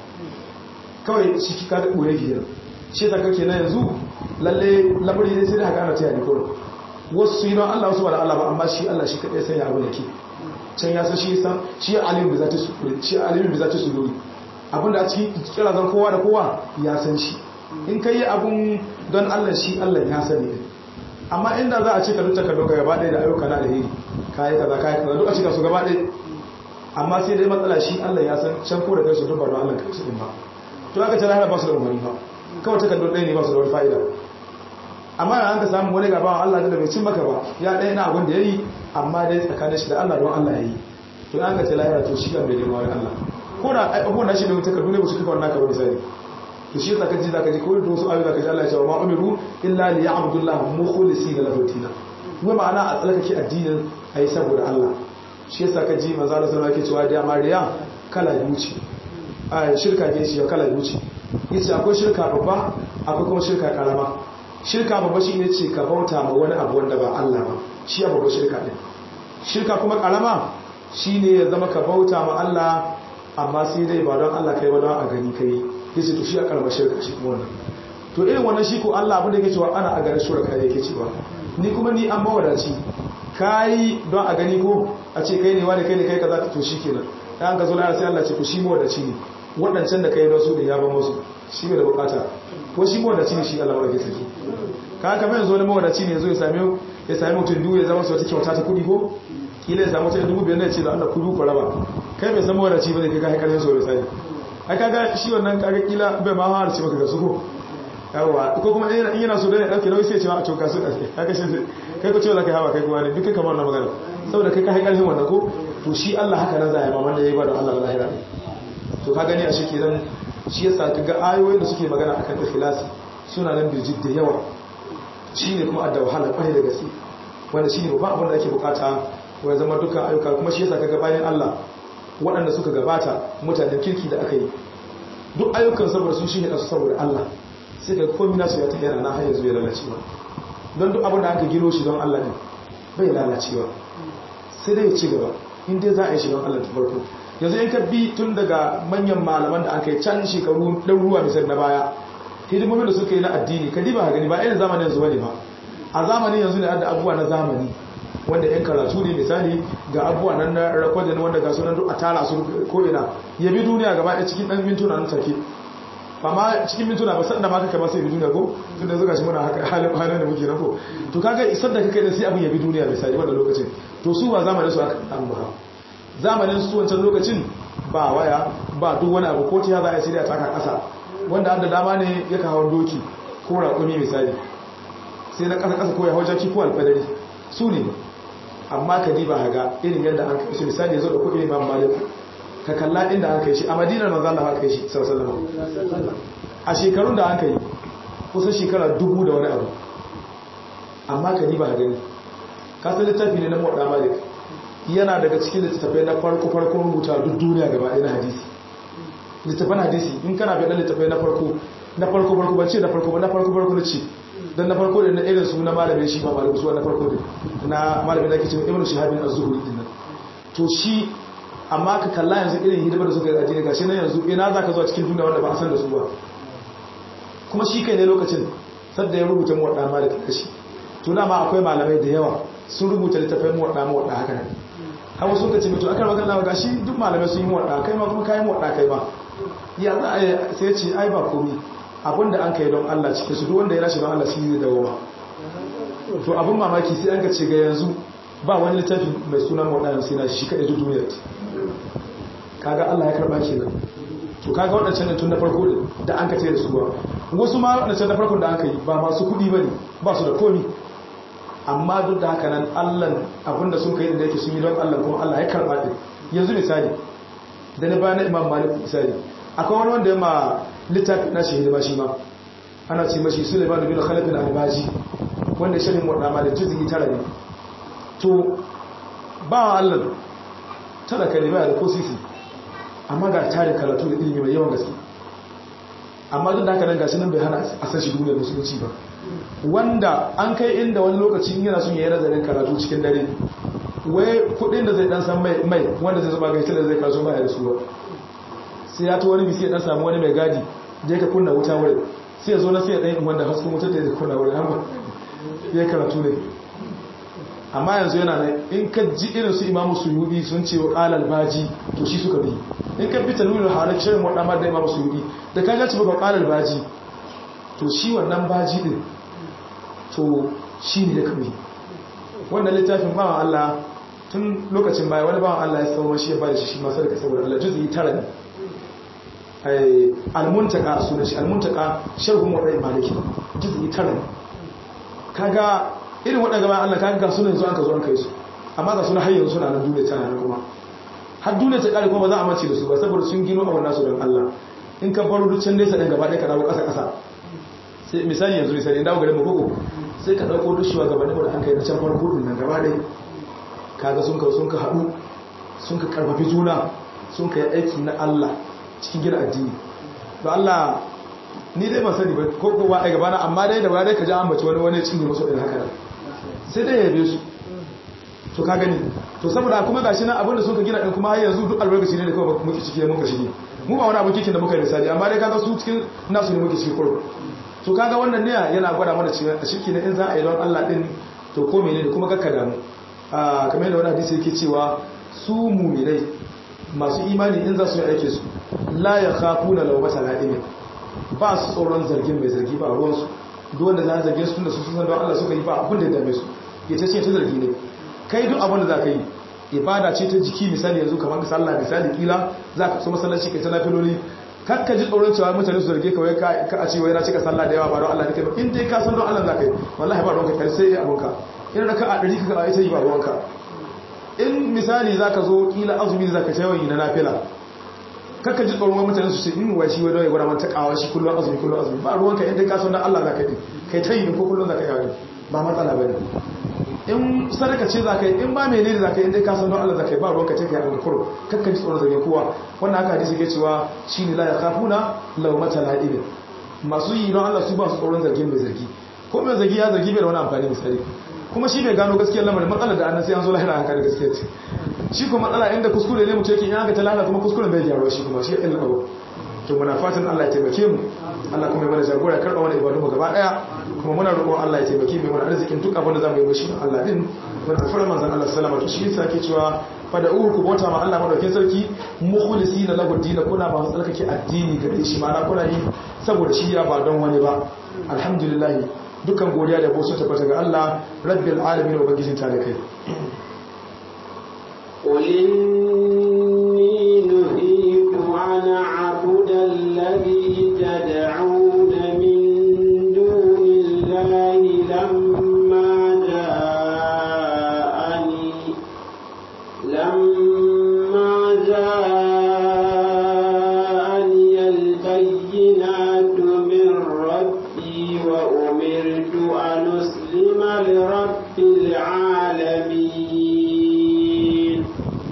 kawai shi ka da ɓoye gidan shi ta kake na yanzu lalle lamari ne sai da haka ana taya ni kawai wasu yi don Allah wasu ba da Allah ba amma shi Allah shi kaɗai sanya abu da ke can ya san shi san shi alimin bi zati suduri shi alimin bi zati suduri abinda a cikin kirazan kowa da kowa ya san shi in ka yi abun don Allah shi Allah ya sani amma inda za a ce ka dukkan doka gaba ɗaya da ayyuka na alheri kayi kaza kayi kaza duk a cika su gaba ɗaya amma sai dai matsala shi Allah ya san can ko da kai su duk ba don Allah kai su din ba to aka ce lahira ba su da umarni ba kawai takardun ɗaya ne ba su da wani fa'ida amma da an ka samu wani gaba Allah da bai cin maka ba ya ɗaya na abin da ya yi amma dai tsakanin shi da Allah don Allah ya yi to an ka ce lahira to shi kan bai girma wani Allah ko da abubuwan da shi da takardu ne ba su kafa wannan ka wani sani to shi zaka ji zaka ji ko da wasu ayoyi zaka ji Allah ya ce wa ma umiru illa li ya'budullaha mukhlisina lahu dinan wai ma'ana a tsalkake addinin ayi saboda Allah shi yasa ka ji manzo Allah sallallahu alaihi wasallam yake cewa da mariya kala biyu ce a shirka ke shi kala biyu ce yace akwai shirka babba akwai kuma shirka karama shirka babba shine ce ka bauta ma wani abu wanda ba Allah ba shi ya babba shirka din shirka kuma karama shine ya zama ka bauta ma Allah amma sai dai ba don Allah kai ba don a gani kai yace to shi a karamar shirka shi kuma wannan to irin wannan shi ko Allah abin da yake cewa ana a ganin shirka yake cewa ni kuma ni an mawadaci kai don a gani ko a ce kai ne wani kai ne kai kaza to shikenan dan ka zo la sai Allah ce to shi mawadaci ne waɗancan da kai don su da ya ban musu shi ne da bukata ko shi mawadaci ne shi Allah ba ke saki ka haka mai zo na mawadaci ne zo ya same ya same mutum biyu ya zama su wata kyauta ta kuɗi ko kila ya samu ta dubu biyar ne ce da Allah ku ku raba kai bai san mawadaci ba ne kai ka haikar so da sai ai kaga shi wannan kaga kila bai ma har ce maka ga su ko yawa ko kuma in yana so da ya dauke nauyi sai ya ce ma a to ka su kaga shi kai ko ce wala kai hawa kai kuma ne duk kai kamar na magana saboda kai ka haikar hin wannan ko to shi Allah haka nan zai ma wanda yayi ba da Allah ba lahira to ka gani a shi kenan shi yasa kaga ayoyin da suke magana akan ikhlasi suna nan birjit da yawa shine kuma adda wahala kwarai da gaske wanda shine babban abin da ake bukata wa zama dukkan ayyuka kuma shi yasa kaga bayan Allah waɗanda suka gabata mutanen kirki da aka yi duk ayyukan saboda sun shi ne su saboda Allah sai ka komi nasu ya ta yana na hanyar zuwa lalacewa don duk abin da aka gino shi don Allah ne bai lalacewa sai dai ya ci gaba in dai za a yi shi don Allah ta farko yanzu in ka bi tun daga manyan malaman da aka yi can shekaru ɗaruruwa misal na baya hidimomin da suka yi na addini ka diba gani ba irin zamanin yanzu bane ba a zamanin yanzu ne da abubuwa na zamani wanda yan karatu ne misali ga abubuwa nan na rakodin wanda ga sunan duk a tara su ko'ina ya bi duniya gaba ɗaya cikin ɗan mintuna nan take ba ma cikin mintuna ba sanda ma kaka ba sai bi duniya ko tun da zuga shi muna haka halin halin da muke na ko to kaga isar da kake da sai abin ya bi duniya misali wanda lokacin to su ba zamanin su aka an ba zamanin su wancan lokacin ba waya ba duk wani abu ko ta za a sai da taka ƙasa wanda da dama ne ya kawo doki ko raƙumi misali sai na ƙasa ƙasa ko ya hau jaki ko alfadari su ne amma ka diba haga irin yadda an kai shi misali ya zo da kuɗi imam malik ka kalla inda an kai shi a madinar manzan da aka kai shi sallallahu a shekarun da an kai kusan shekara dubu da wani abu amma ka diba gani ka san littafi ne na muwadda malik yana daga cikin littattafai na farko farkon rubuta duk duniya gaba ɗaya na hadisi littattafan hadisi in kana bai littattafai na farko na farko farko ban ce na farko ba na farko farko na ce dan na farko da na irin su na malamin shi ba malamin su na farko da na malamin da ake cewa ibnu shahabin az-zuhri din nan to shi amma ka kalla yanzu irin hidimar da suka yi gashi nan yanzu ina zaka zo cikin duniya wanda ba a san da su ba kuma shi kai ne lokacin sadda ya rubuta mu wadda malik kashi to dama akwai malamai da yawa sun rubuta littafin mu wadda mu wadda haka nan hawa sun kace mutu akar magana ga gashi duk malamai sun yi mu wadda kai ma kuma kai mu wadda kai ma ya za a sai ce ai ba komai abinda an kai don Allah cikin su duk wanda ya rashi don Allah shi zai dawo ba to abin mamaki sai an ka ce ga yanzu ba wani littafi mai suna waɗannan sai na shi kaɗai duk duniyar kaga Allah ya karɓa ke nan to kaga waɗancan ne tun na farko da an ka ce da su ba wasu ma waɗancan na farkon da aka yi ba masu kuɗi ba ne ba su da komi amma duk da haka nan Allah abinda sun kai da yake sun yi don Allah kuma Allah ya karɓa ɗin yanzu misali da na bayan imam malik misali akwai wani wanda ya ma littafi na shi hidima shi ma ana ce mashi suleiman bin khalifin albaji wanda ya shirin wadama da jizgi tara ne to ba wa allah tara ka ne ba da ko sisi amma ga tarin karatu da ilimi mai yawan gaske amma duk da haka nan gashi nan bai hana a san shi duniyar musulunci ba wanda an kai inda wani lokaci yana son yayi nazarin karatu cikin dare wai kudin da zai dan san mai mai wanda zai zuba ga da zai kaso ba ya da su ba sai ya to wani bisi ya dan samu wani mai gadi je ka kunna wuta wurin sai ya zo na sai ya dan wanda hasken wutar da ya kunna wurin amma ya karatu ne amma yanzu yana nan in ka ji irin su imamu suyudi sun ce wa qalal baji to shi suka bi in ka bi talwilul halak shirin wadda ma da imamu suyudi da ka ga ci ba qalal baji to shi wannan baji din to shi ne da kawai wannan littafin bawan Allah tun lokacin baya wani bawan Allah ya sauwa shi ya bada shi shi masu daga saboda Allah juzi tara ne almuntaka a sunan shi almuntaka sharhun wadai maliki juzi tara ne kaga irin waɗanda bayan Allah kaga sunan yanzu an ka zo an kai su amma ga suna har yanzu suna nan duniya tana nan kuma har duniya ta kare kuma ba za a mace da su ba saboda sun gino a wannan su don Allah in ka baro duk can nesa ɗin gaba ɗaya ka dawo ƙasa ƙasa sai misali yanzu misali in dawo garin mu koko sai ka ɗauko duk shuwa gabanin da an kai na can farko ɗin nan gaba ɗaya kaga sun ka sun ka haɗu sun ka karfafi juna sun ka yi aiki na Allah cikin gina addini ba Allah ni dai ban sani ba ko kowa ai gabana amma dai da dai ka ji an bace wani wani cinye musu irin haka sai dai yabe su to ka gani to saboda kuma gashi nan abinda sun ka gina din kuma har yanzu duk albarkaci ne da kawai muke ciki muka shige mu ba wani abu kikin da muka yi misali amma dai kaga su cikin nasu ne muke ciki kurbu to kaga wannan ne yana gwada mana cewa a shirki ne in za a yi don Allah din to ko menene kuma kakka damu a kamar yadda wani hadisi yake cewa su mu'minai masu imani in za su yi aike su la yakhafuna lawmata la'im ba su tsoron zargin mai zargi ba ruwansu duk wanda za a zarge su tunda su san don Allah suka yi ba abin da ya dame su ya ce ce ta zargi ne kai duk abin da za ka yi ibada ce ta jiki misali yanzu kamar sallah misali kila za ka so masallaci kai ta nafiloli kar ka ji tsoron cewa mutane su zarge ka wai ka a ce wai na cika sallah da yawa ba don Allah ne kai ba in dai ka san don Allah za ka yi wallahi ba ruwanka kai sai abunka in raka a ɗari ka ita yi ba ruwanka in misali za ka zo kila azumi za ka yawan yi na nafila kakka ji tsoron mutane su ce in wa shi wadda ya gwada mata kawo shi kullum azumi kullum azumi ba ruwanka inda ka san dan Allah za ka yi kai ta yi ko kullum za ka yi ba matsala ba ne in sadaka ce za ka yi in ba mene ne za ka yi inda ka san don Allah za ka yi ba ruwanka ce ka yi alkuru kakka ji tsoron zage kowa wannan haka hadisi ke cewa shi ne la ya kafuna laumata la'ibin masu yi don Allah su ba su tsoron zargin mai zargi ko mai zargi ya zargi bai da wani amfani misali kuma shi bai gano gaskiyar lamarin matsalar da annan sai an zo lahira haka da gaskiyar ce shi kuma matsala inda kuskure ne mutum yake in aka ta lahira kuma kuskuren bai gyaruwa shi kuma shi ya ilmi abu to muna fatan Allah ya taimake mu Allah kuma ya mana jagora ya karɓa wani ibadu mu gaba daya kuma muna roƙon Allah ya taimake mu mana arzikin duk abin da zamu yi mishi Allah din muna fara manzon Allah sallama to shi yasa ke cewa fada uku ku bauta ma Allah madaukakin sarki mukhlisina lahu din kuna ba tsarkake addini gare shi ma'ana kuna yi saboda shi ya ba don wani ba alhamdulillah dukan godiya da bosu tabbata ga Allah rabbil alamin wa bagijin talakai قل إني نهيت أن أعبد الذي تدعون من دون الله لما جاءني لما جاءني البينات من ربي وأمرت أن أسلم لرب العالمين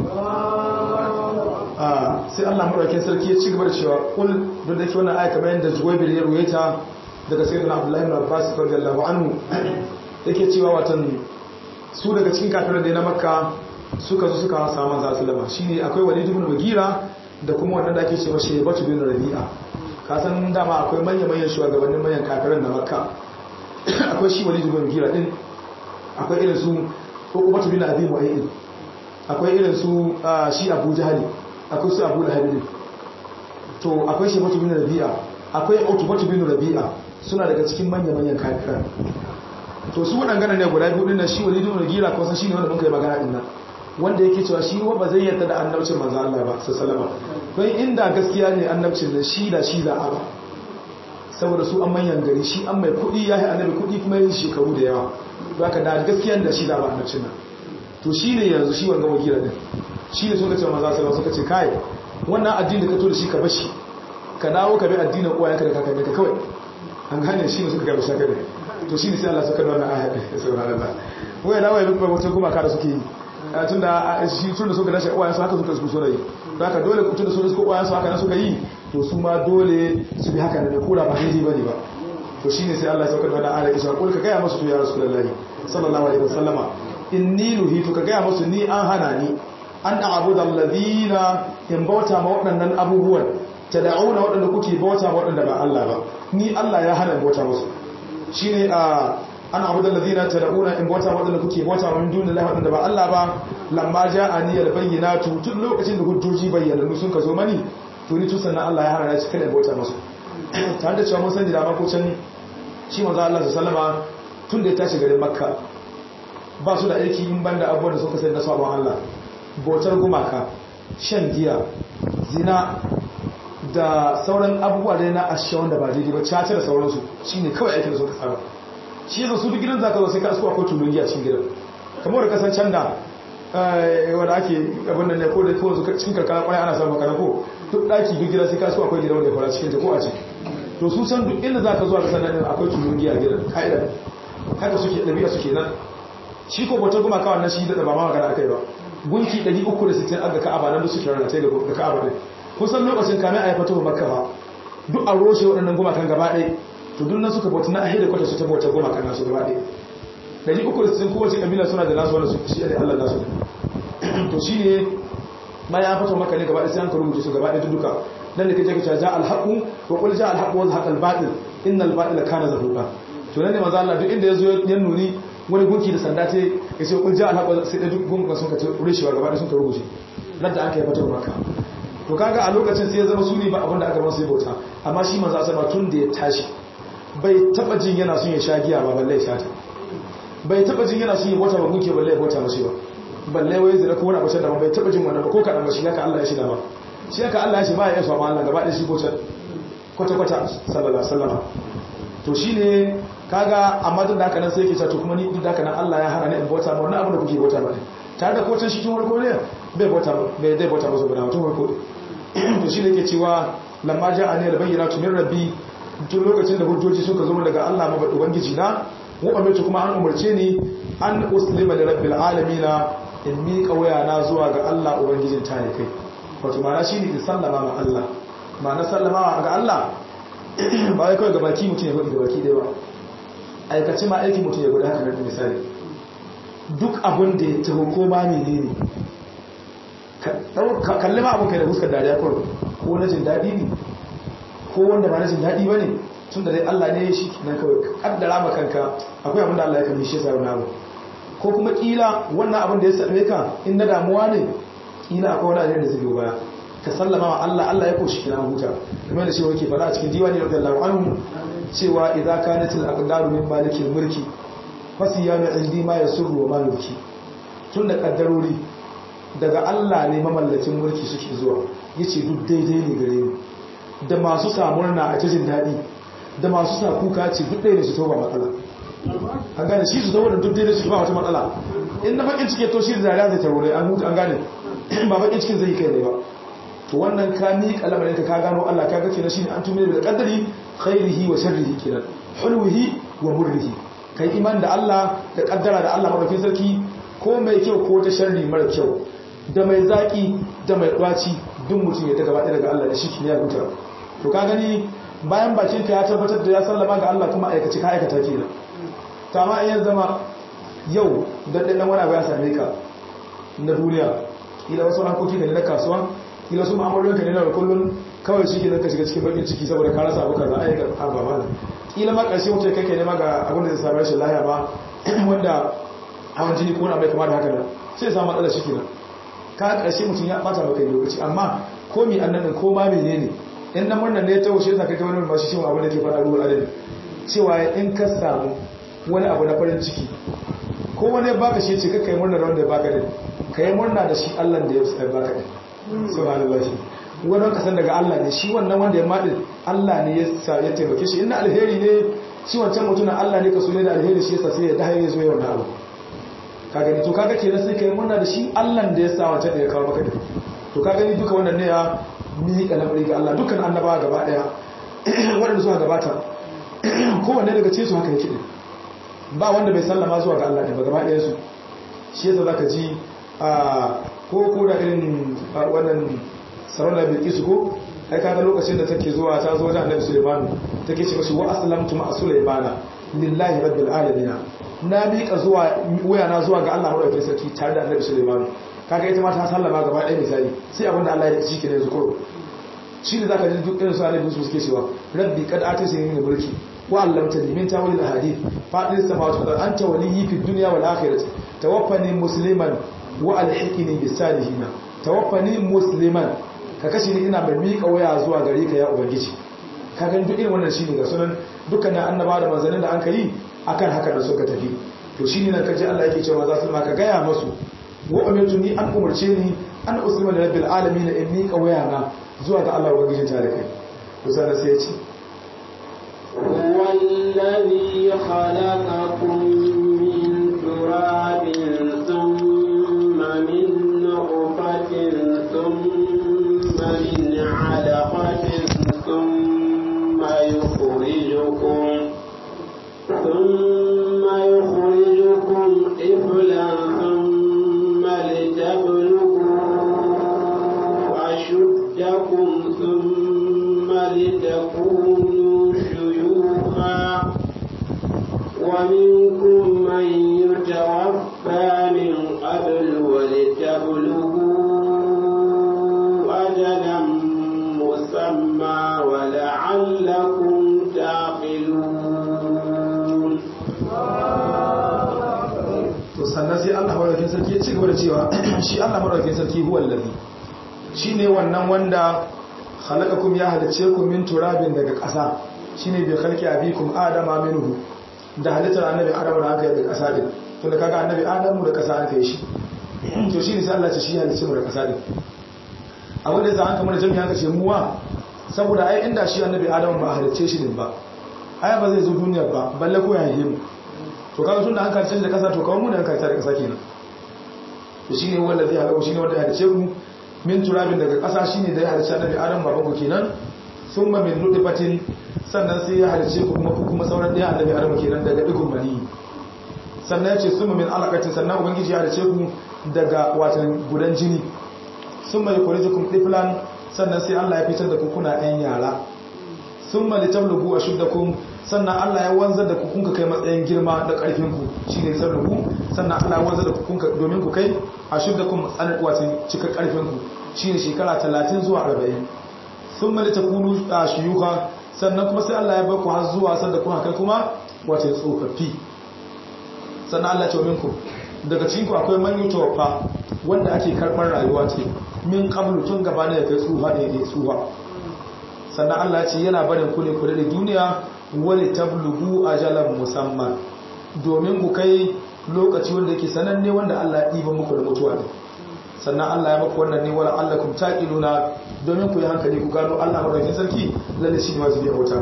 sai Allah madaukakin sarki ya ci gaba da cewa kul don da ke wannan aya kamar yadda Juwaybir ya ruwaita daga sayyidina Abdullah ibn Abbas radiyallahu anhu yake cewa watan su daga cikin kafirai da na Makka suka zo suka samu manzo sallama shine akwai Walid ibn Mughira da kuma wanda da ake cewa Shaybatu bin Rabi'a ka san dama akwai manya-manyan shugabannin manyan kafirai na Makka akwai shi Walid ibn Mughira din akwai irin su Uqbatu bin Abi Mu'ayyid akwai irin su shi Abu Jahali akwai su Abu Lahab din to akwai Shaybatu bin Rabi'a akwai Utbatu bin Rabi'a suna daga cikin manya-manyan kafirai to su waɗangana ne guda biyu ɗin shi Walid ibn Mughira ko san shine wanda muka yi magana din nan wanda yake cewa shi ba zai yarda da annabcin manzo Allah ba sallama don inda gaskiya ne annabcin da shi da shi za a ba saboda su an manyan gari shi an mai kuɗi ya yi annabi kuɗi kuma yin shekaru da yawa ba ka da gaskiya da shi za a ba annabcin nan to shi ne yanzu shi wanga wakila din shi ne suka ce manzo sallallahu suka ce kai wannan addini da ka to da shi ka bashi ka dawo ka bi addinin uwayenka da kakanni ka kawai an gane shi ne suka gaba shaka ne to shi ne sai Allah suka nuna aya da sauraron Allah wai dawo ya bi wata gumaka da suke yi tun da shi tun da suka dace uwayensu haka suka su so da yi da haka dole tun da su suka uwayensu haka nan suka yi to su ma dole su bi haka ne kura ba daidai bane ba to shine sai Allah ya saukar da wannan ayar kisha kul ka gaya musu to ya rasulullahi sallallahu alaihi wasallama inni nuhitu ka gaya musu ni an hana ni an a'budu alladhina in bauta ma waɗannan abubuwan tad'una waɗanda kuke bauta ma waɗanda ba Allah ba ni Allah ya hana bauta musu shine a an abuda ladina tad'una in bauta wadanda kuke bauta min dunillahi wadanda ba Allah ba lamma ja'ani albayyinatu tun lokacin da hujjoji bayyanannu sun ka zo mani to ni tun sannan Allah ya hana shi kada bauta musu tare da cewa mun san da ko can shi manzo Allah sallama tun da ya tashi garin Makka ba su da aiki in banda abubuwan da suka sani na sabon Allah bautar gumaka shan giya zina da sauran abubuwa dai na ashe wanda ba daidai ba caca da sauransu shine kawai aikin da suka saba shi yasa su duk gidan zaka zo sai ka asko akwai tulun giya cikin gidan kamar da kasan can da wanda ake abin nan ne ko da ko cikin karkara kwarai ana samun makana ko duk daki duk gida sai ka asko akwai gidan wanda ya fara cikin ta ko a ce to su san duk inda zaka zuwa kasan nan akwai tulun giya gidan ka'ida haka suke dabi'a suke nan shi ko bautar gumaka wannan shi da ba ma magana akai ba gunki 360 aga ka'aba nan da suke rarrata ga ka'aba din kusan lokacin kamin a yi fito makka ba duk a roshe waɗannan gumakan gaba ɗaya to duk nan suka bauta na ahida kwata su ta bauta gumakan nasu gaba ɗaya dari uku da sittin kowace kabila suna da nasu wanda su shi ne allah nasu to shi ne bayan an fito makka ne gaba ɗaya sai an ka rubuce su gaba ɗaya duka nan da kaje ka ja alhaqu wa qul ja alhaqu wa zahaqa albatil innal batila kana zahuqa to nan ne maza Allah duk inda yazo ya nuni wani gunki da sanda ce ya ce qul ja alhaqu sai da duk gungun sun ka rushewa gaba ɗaya sun ka rubuce nan da aka yi fito makka to kaga a lokacin sai ya zama suni ba abinda aka masu yi bauta amma shi manzo asaba tun da ya tashi bai taba jin yana son ya sha giya ba balle ya sha ta bai taba jin yana son ya bauta ba gunke balle ya bauta mashi ba balle wai zira ko wani abu da bai taba jin wannan ba ko kadan ba shi haka Allah ya shida ba shi haka Allah ya shi ba ya so ma Allah gaba da shi bautar kwata kwata sallallahu alaihi wasallam to shine kaga amma duk da haka nan sai yake cewa to kuma ni duk da haka nan Allah ya hana ni in bauta ma wannan abu da kuke bauta ba tare da kocin shi tun farko ne bai bauta bai dai bauta musu guda tun farko to shi ne ke cewa lamma ja'a ne albayyinatu min rabbi tun lokacin da hujjoji suka zo daga Allah ma ubangiji na mu amince kuma an umarce ni an uslima li rabbil alamin in mi kawaya na zuwa ga Allah ubangijin ta ne kai wato ma'ana shine in sallama ma Allah ma'ana sallama ga Allah ba wai kawai ga baki mutum ya gudu ga baki dai ba aikace ma aiki mutum ya gudu haka nan misali duk abin da ya taho ko ma menene kalli ma abin kai da fuskar dariya kawai ko na jin daɗi ne ko wanda ba na jin daɗi ba ne tun da dai Allah ne ya shi nan kawai kaddara ma kanka akwai abin da Allah ya kalli shi sa wani abu ko kuma kila wannan abin da ya same ka in na damuwa ne kila akwai wani ajiyar da zai baya ka sallama wa Allah Allah ya koshi kina huta kamar da cewa yake faɗa a cikin diwani radiyallahu anhu cewa idza kanatil aqdaru min malikil mulki fasiyanu indi ma yasurru wa ma yubki tun da kaddarori daga Allah ne mamallakin mulki suke zuwa yace duk daidai ne gare ni da masu samurna a cikin dadi da masu sa kuka ce duk daidai su toba matsala an gane shi su zama da duk daidai su ba wata matsala in na bakin cike to shi da dariya zai tarore an hutu an gane ba bakin cikin zai kai ne ba to wannan ka ni kalamarin ka ka gano Allah ka ga kenan shine an tume da kaddari khairihi wa sharrihi kenan hulwihi wa murrihi kai iman da Allah da kaddara da Allah madaukakin sarki ko mai kyau ko ta sharri mara kyau da mai zaki da mai ɗwaci duk mutum ya ta gaba daga Allah da shi ne ya huta to ka gani bayan bakin ka ya tabbatar da ya sallama ga Allah kuma aikace ka aikata kenan ta ma in zama yau da dan wani abu ya same ka na duniya kila wasu harkoki ne na kasuwa kila su ma'amalolin ka ne na kullun kawai shi ke ka shiga cikin bakin ciki saboda ka rasa abu kaza aika ba ba kila ma ƙarshe mutum kake nema ga abin da zai samu rashin lahiya ba wanda hawan jini ko na mai kama da haka nan sai samu matsalar shi kenan ka ƙarshe mutum ya bata maka lokaci amma ko mi annan ko ma menene in nan murnan ne ta wuce ta kai wani ba shi shi abin da ke faɗa ruwan adadi cewa in ka samu wani abu na farin ciki ko wani baka shi ce kai murna da wanda ya baka din ka yi murna da shi Allah da ya baka din subhanallahi wannan kasan daga Allah ne shi wannan wanda ya maɗin Allah ne ya taimake shi inda alheri ne shi wancan mutumin Allah ne ka so ne da alheri shi yasa sai ya dahaye ya zo yawan abu ka gani to kaga kenan sai kai murna da shi Allah da ya sa wancan da ya kawo maka to ka gani duka wannan ne ya miƙa lamari ga Allah dukkan annabawa gaba daya waɗanda suka gabata kowanne daga cikin su haka yake din ba wanda bai sallama zuwa ga Allah ne ba gaba ɗayan su shi yasa zaka ji a ko ko da irin wannan sarauna bilkisu ko ai kaga lokacin da take zuwa ta zo wajen annabi Sulaiman take ce mashi wa aslamtu ma Sulaimana lillahi rabbil alamin na miƙa zuwa waya na zuwa ga Allah madaukakin sarki tare da annabi Sulaiman kaga ita ma ta sallama gaba ɗaya misali sai abinda Allah ya ci ke ne zukuru shi ne zaka ji duk irin su annabi su suke cewa rabbi qad atasini min mulki wa 'allamtani min ta'wil al-ahadith fa'il samawati wal ardi anta waliyyi fid dunya wal akhirati tawaffani musliman wa alhiqni bis salihin tawaffani musliman ka kashe ni ina mai miƙa waya zuwa gare ka ya ubangiji ka gani duk irin wannan shine ga sunan dukkanin annaba da manzannin da an ka yi akan haka da suka tafi to shine nan kaje Allah yake cewa za su ma ka gaya masu wa umirtu ni an umarce ni an uslima li rabbil alamin in ni kawayana zuwa ga Allah ubangijin tare kai to sai sai ya ce هو الذي خلقكم من تراب ثم من نطفة ثم من علقة ثم يخرجكم ثم يخرجكم طفلا ثم لتبلغوا أشدكم ثم لتكونوا شيوخا ومنكم من يتوفى من قبل ولتبلغوا أجلا مسمى ولعلكم تعقلون to sannan sai Allah madaukakin sarki ya ci gaba da cewa shi Allah madaukakin sarki huwa allazi shine wannan wanda khalaqakum ya halice ku min turabin daga ƙasa shine bi khalqi abikum adama minhu da halittar annabi adamu da aka yi da ƙasa din to da kaga annabi adamu da ƙasa aka yi shi to shine sai Allah ya ce shi halice mu da ƙasa din abin da yasa an kamar jami'a aka ce muwa saboda ai inda shi annabi adamu ba halice shi din ba ai ba zai zo duniya ba balle ko ya yi mu to kaga tunda an karce da kasa to kawo mu da an karce da kasa kenan to shine wanda zai halaka shine wanda ya halice ku min turabin daga kasa shine da ya halice annabi adam baban ku kenan summa min nutfatin sannan sai ya halice ku kuma kuma sauran da annabi adam kenan daga digun mani sannan ya ce summa min alaqatin sannan ubangiji ya halice ku daga watan gudan jini summa yukhrijukum tiflan sannan sai Allah ya fitar da ku kuna ɗan yara summa litablugu ashuddakum sannan Allah ya wanzar da ku kunka kai matsayin girma da ƙarfin ku shine sarruhu sannan Allah ya wanzar da ku kunka domin ku kai ashuddakum tsanar wato cika ƙarfin ku shine shekara 30 zuwa 40 thumma litakunu shuyuka sannan kuma sai Allah ya bar ku har zuwa sanda kuma kai kuma wato tsofaffi sannan Allah ya ce minku daga cikin ku akwai man yutawaffa wanda ake karɓar rayuwa ce min qablu tun gaba ne ya kai tsuha da ya tsuha sannan Allah ce yana barin ku ne kula da duniya wani tablugu ajalan musamman domin ku kai lokaci wanda yake sananne wanda Allah ya ɗiba muku da mutuwa ne sannan Allah ya maku wannan ne wala allakum taqiluna domin ku yi hankali ku gano Allah madaukakin sarki lalle shi ne wasu biya bauta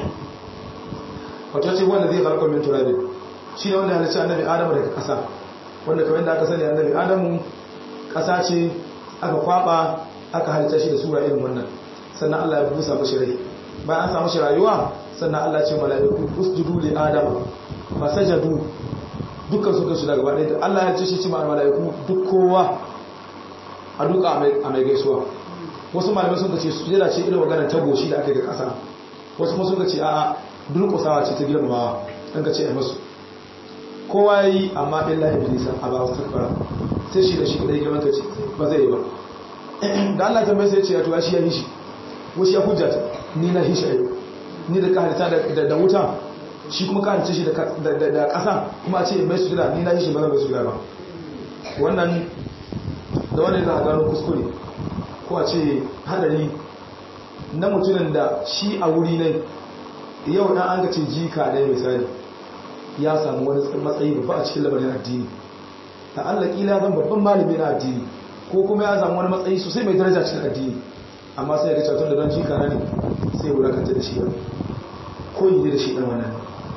wato ce wanda zai farko min turabi shi ne wanda ya halicci annabi Adamu daga ƙasa wanda kamar yadda aka sani annabi Adamu ƙasa ce aka kwaba aka halitta shi da sura irin wannan sannan Allah ya busa mashi rai bayan an samu shi rayuwa sannan Allah ce mala'iku usjudu li adam fasajadu dukkan su kansu daga bada da Allah ya ce shi ci mala'iku duk kowa a duka a mai gaisuwa wasu malamai sun ce su jira ce irin maganar ta goshi da aka yi ga kasa wasu kuma sun ce a'a durƙusawa ce ta girmamawa an ka ce a masu kowa ya yi amma illa iblisa a ba wasu takbara sai shi da shi da girman ka ce ba zai yi ba da Allah tambaye sai ce ya tuwa shi ya hishi wasu ya hujjata ni na hishi ayo ni da ka halitta da wuta shi kuma ka halitta shi da ƙasa kuma a ce mai su ni na hishi ba zan mai su ba wannan da wani da gano kuskure ko a ce hadari na mutumin da shi a wuri ne yau dan an ga ce jika ne misali ya samu wani matsayi babba a cikin lamarin addini ta Allah kila zan babban malami na addini ko kuma ya samu wani matsayi sosai mai daraja cikin addini amma sai ga cewa da don jika ne sai wulakanta da shi ba ko yi da shi dan wannan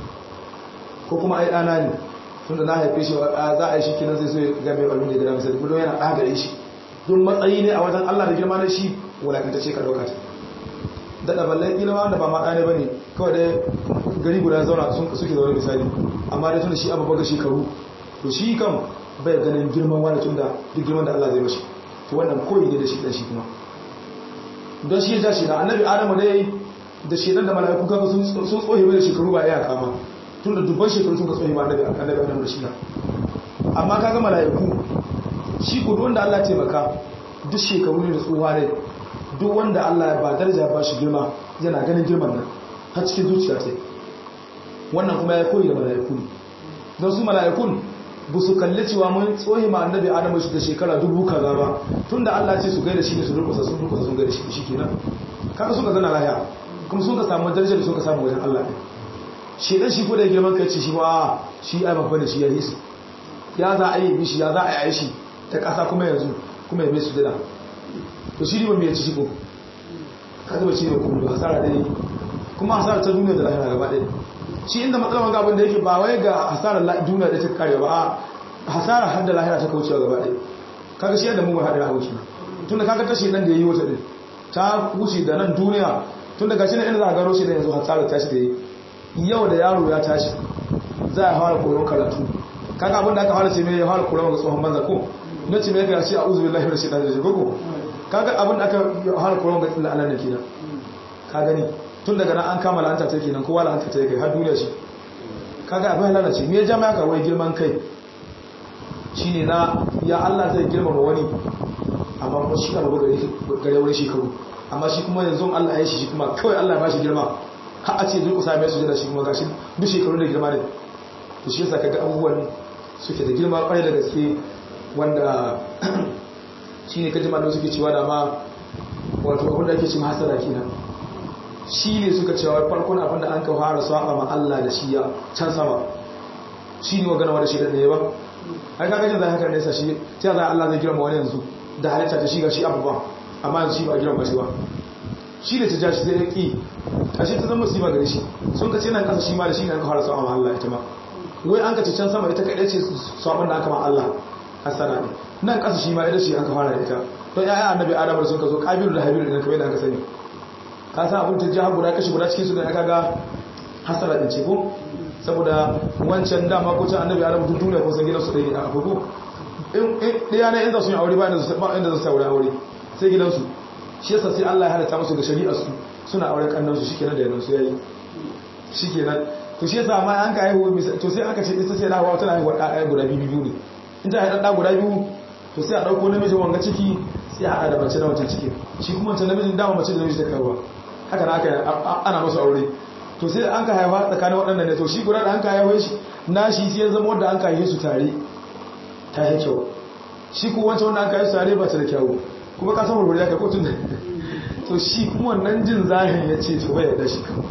ko kuma ai dana ne tunda na haife shi za a yi shi kinan sai so ya ga mai balun da gida misali kuma yana ɗagare shi don matsayi ne a wajen Allah da girma na shi wulakanta ce ka ɗauka ta daɗa ballan ilima wanda ba ma ɗane ba ne kawai dai gari guda zauna suke zaune misali amma dai tunda shi abu baga shekaru to shi kam bai ganin girman wani tun da duk girman da Allah zai mashi to wannan koyi ne da shi ɗan shi kuma don shi ya ja shi da annabi adamu dai da shi da mala'iku kaga sun tsohe mai da shekaru ba iya kama tun da dubban shekaru sun ka tsohe ma annabi adamu da shi na amma kaga mala'iku shi ku duk wanda Allah ya taimaka duk shekaru ne da tsohuwa ne duk wanda Allah ya ba daraja ba shi girma yana ganin girman nan har cikin zuciya ce wannan kuma ya koyi da mala'iku ne don su mala'ikun ba su kalli cewa mun tsohi ma annabi adamu shi da shekara dubu kaza ba tun da Allah ce su gaida shi ne su durkusa sun durkusa sun gaida shi shi kenan kaga suka zana lahiya kuma sun ka samu darajar da sun ka samu wajen Allah ne shi dan shi ko da girman kai ce shi ba shi ai babba ne shi ya hisu ya za a yi mishi ya za a yi shi ta ƙasa kuma yanzu kuma ya mai su dada to shi riba mai ya ci shi ko ka zuba shi ne kuma hasara ɗaya kuma hasara ta duniya da lahira gaba ɗaya shi inda matsalar wanga abin da yake ba wai ga hasarar duniya da ta kare ba a hasara har da lahira ta kaucewa gaba ɗaya kaga shi yadda mugun haɗin haushi tun da kaga tashi nan da ya yi wata ɗin ta wuce da nan duniya tun da gashi na inda za a gano shi da yanzu hasarar tashi da yi yau da yaro ya tashi za a fara koyon karatu kaga abin da aka fara ce mai ya fara koyon ga tsohon banza ko na ce mai ga shi a uzu billahi da shi da shi ko kaga abin da aka fara koyon ga illa Allah ne kenan ka gani tun daga nan an kama la'anta ta kenan kowa la'anta ta kai har duniya shi kaga abin lalace me ya jama ka wai girman kai shine na ya Allah zai girmama wani amma kuma shi ka gare gare wani shekaru amma shi kuma yanzu Allah ya shi shi kuma kawai Allah ya bashi girma har a ce zai kusa mai sujada shi kuma gashi duk shekaru da girma ne to shi yasa kaga abubuwan suke da girma kwarai da gaske wanda shine kaji malamu suke cewa da ma wato abin da ake cewa hasara kenan shi ne suka cewa farkon abin da an ka fara saba ma Allah da shi ya can sama shi ne magana wanda shi da ɗaya ba ai kaga jin zai haka ne sa shi ta za Allah zai girma wani yanzu da halitta ta shi ga shi abu ba amma yanzu shi ba girma shi ba shi ne ta ja shi sai ya ƙi ashe ta zama musiba gare shi sun ka ce nan kasa shi ma da shi ne an ka fara saba ma Allah ita ma wai an ka ce can sama ita kaɗai ce sabon da aka ma Allah hasana ne nan kasa shi ma ita ce an ka fara ita don ya'ya annabi adam da sun ka zo kabiru da habiru da kamar da aka sani ka san abin ta jihar guda kashi guda cikin su da aka ga hasara din ce ko saboda wancan dama ko can annabi adam duk duniya ko san gidan su ɗaya a abubu in ɗaya na inda sun yi aure ba inda su aure aure sai gidansu shi yasa sai Allah ya halatta musu ga shari'ar su suna auren kannan su shikenan da yanzu yayi shikenan to shi yasa ma an ka haihu to sai aka ce ita sai da hawa tana haihuwa ɗaya guda biyu biyu ne in ta haihu ɗaya guda biyu to sai a ɗauko namijin wanga ciki sai a haɗa da mace na wancan ciki shi kuma wancan namijin dama mace da namiji ta karuwa haka na aka ana masu aure to sai an ka haihuwa tsakanin waɗannan ne to shi guda da an ka haihuwa shi na shi sai ya zama wanda an ka haihu su tare ta yi kyau shi kuma wancan wanda an ka haihu su tare ba ta da kyau kuma ka san wurwuri ya kai kotun da to shi kuma wannan jin zahin ya ce to bai yadda shi kan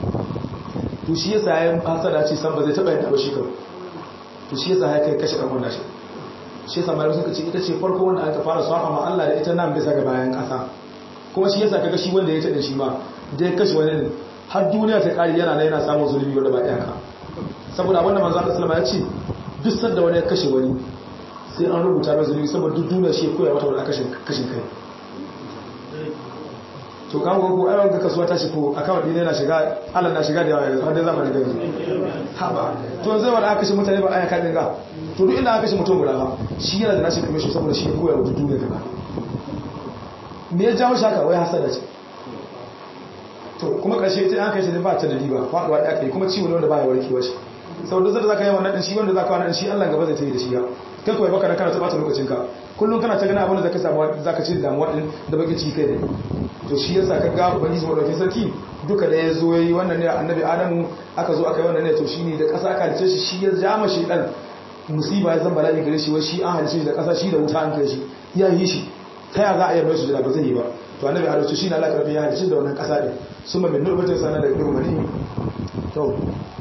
to shi yasa ya hasada ce san ba zai taɓa yadda ba shi kan to shi yasa ya kai kashe ɗan wannan shi shi yasa malamai suka ce ita ce farko wanda aka fara saba ma Allah da ita nan bisa ga bayan ƙasa kuma shi yasa kaga shi wanda ya taɗa shi ma da ya kashe wani har duniya ta ƙari yana na yana samun zulumi wanda ba iyaka saboda abinda manzo Allah sallama ya ce duk sanda wani ya kashe wani sai an rubuta mai zulumi saboda duk duniya shi ya koya mata wani kashin kashin kai to kan ko ai wanda kasuwa ta shi ko akawun din yana shiga Allah na shiga da yawa yanzu har dai zamanin gani ha ba to zai wanda aka kashe mutane ba aya kan dinga to duk inda aka kashe mutum guda ba shi yana da nashi kamar shi saboda shi ya koya wa duniya gaba me ya jawo shaka wai hasada ce to kuma karshe ta an kai shi ba ta da riba faduwa da aka yi kuma ciwo ne wanda baya warkewa shi saboda zai zaka yi wannan din shi wanda zaka wannan shi Allah gaba zai ta yi da shi ya kai kawai baka da kana ta bata lokacin ka kullum kana ta gana abin da zaka samu zaka ci damuwa din da baki ci kai ne to shi yasa ka ga ubangiji madaukakin sarki duka da ya zo yayi wannan ne annabi adamu aka zo aka yi wannan ne to shine da kasa aka halice shi shi ya jama shi dan musiba ya zan bala'i gare shi wai shi an halice shi da kasa shi da wuta an kai shi ya yi shi ta ya za a yi mai sujada ba zai yi ba to annabi adamu to shine Allah karfi ya halice da wannan kasa din summa min nurbatin sana da digo mani to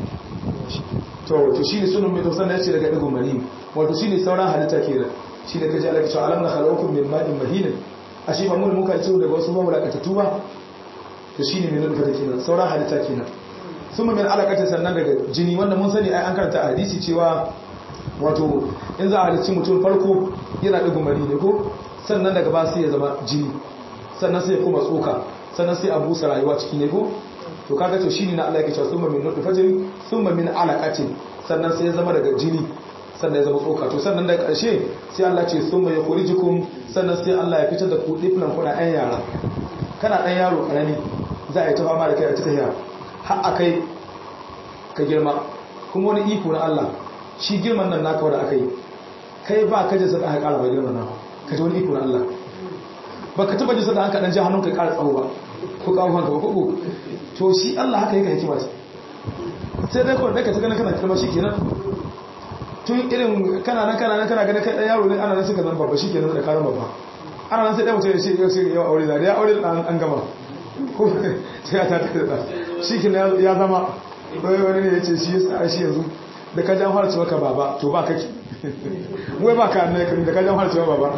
to to shine sunan mai tausan ya ce daga digo mani wato shine sauran halitta kenan shine kaje Allah ya ce alam na khalaqakum min ma'in mahin ashe ba mun muka ce daga wasu mamlakatattu ba to shine mai nuna kenan sauran halitta kenan summa min alaqatin sannan daga jini wanda mun sani ai an karanta hadisi cewa wato in za a halicci mutum farko yana digo mani ne ko sannan daga ba sai ya zama jini sannan sai ya kuma tsoka sannan sai a busa rayuwa ciki ne ko to kaga to shine na Allah yake cewa summa min nutfatin summa min alaqatin sannan sai ya zama daga jini sannan ya zama tsoka to sannan da ƙarshe sai Allah ce summa yukhrijukum sannan sai Allah ya fitar da ku diflan kuna ɗan yara kana ɗan yaro karami za a yi ta fama da kai a cikin yara har akai ka girma kuma wani iko na Allah shi girman nan naka wanda aka yi kai ba ka jinsa da aka ƙara bai girman nan ka ji wani iko na Allah ba ka taba jinsa da aka ɗan ji hannun ka ƙara tsawo ba ko kawo hanka ba ko to shi Allah haka yake hikima sai dai kawai ka ta ganin kana kirma shi kenan tun irin kana nan kana nan kana ganin kai yaro ne ana nan suka zan babba shi kenan da karan babba ana nan sai ɗaya mutum ya ce yau sai yau aure da ya aure da an gama ko sai ya ta ta da shi ke ya zama wani wani ne ya ce shi ya shi yanzu da ka jan harcewa ka baba to ba kake wai ba ka ne da ka jan harcewa baba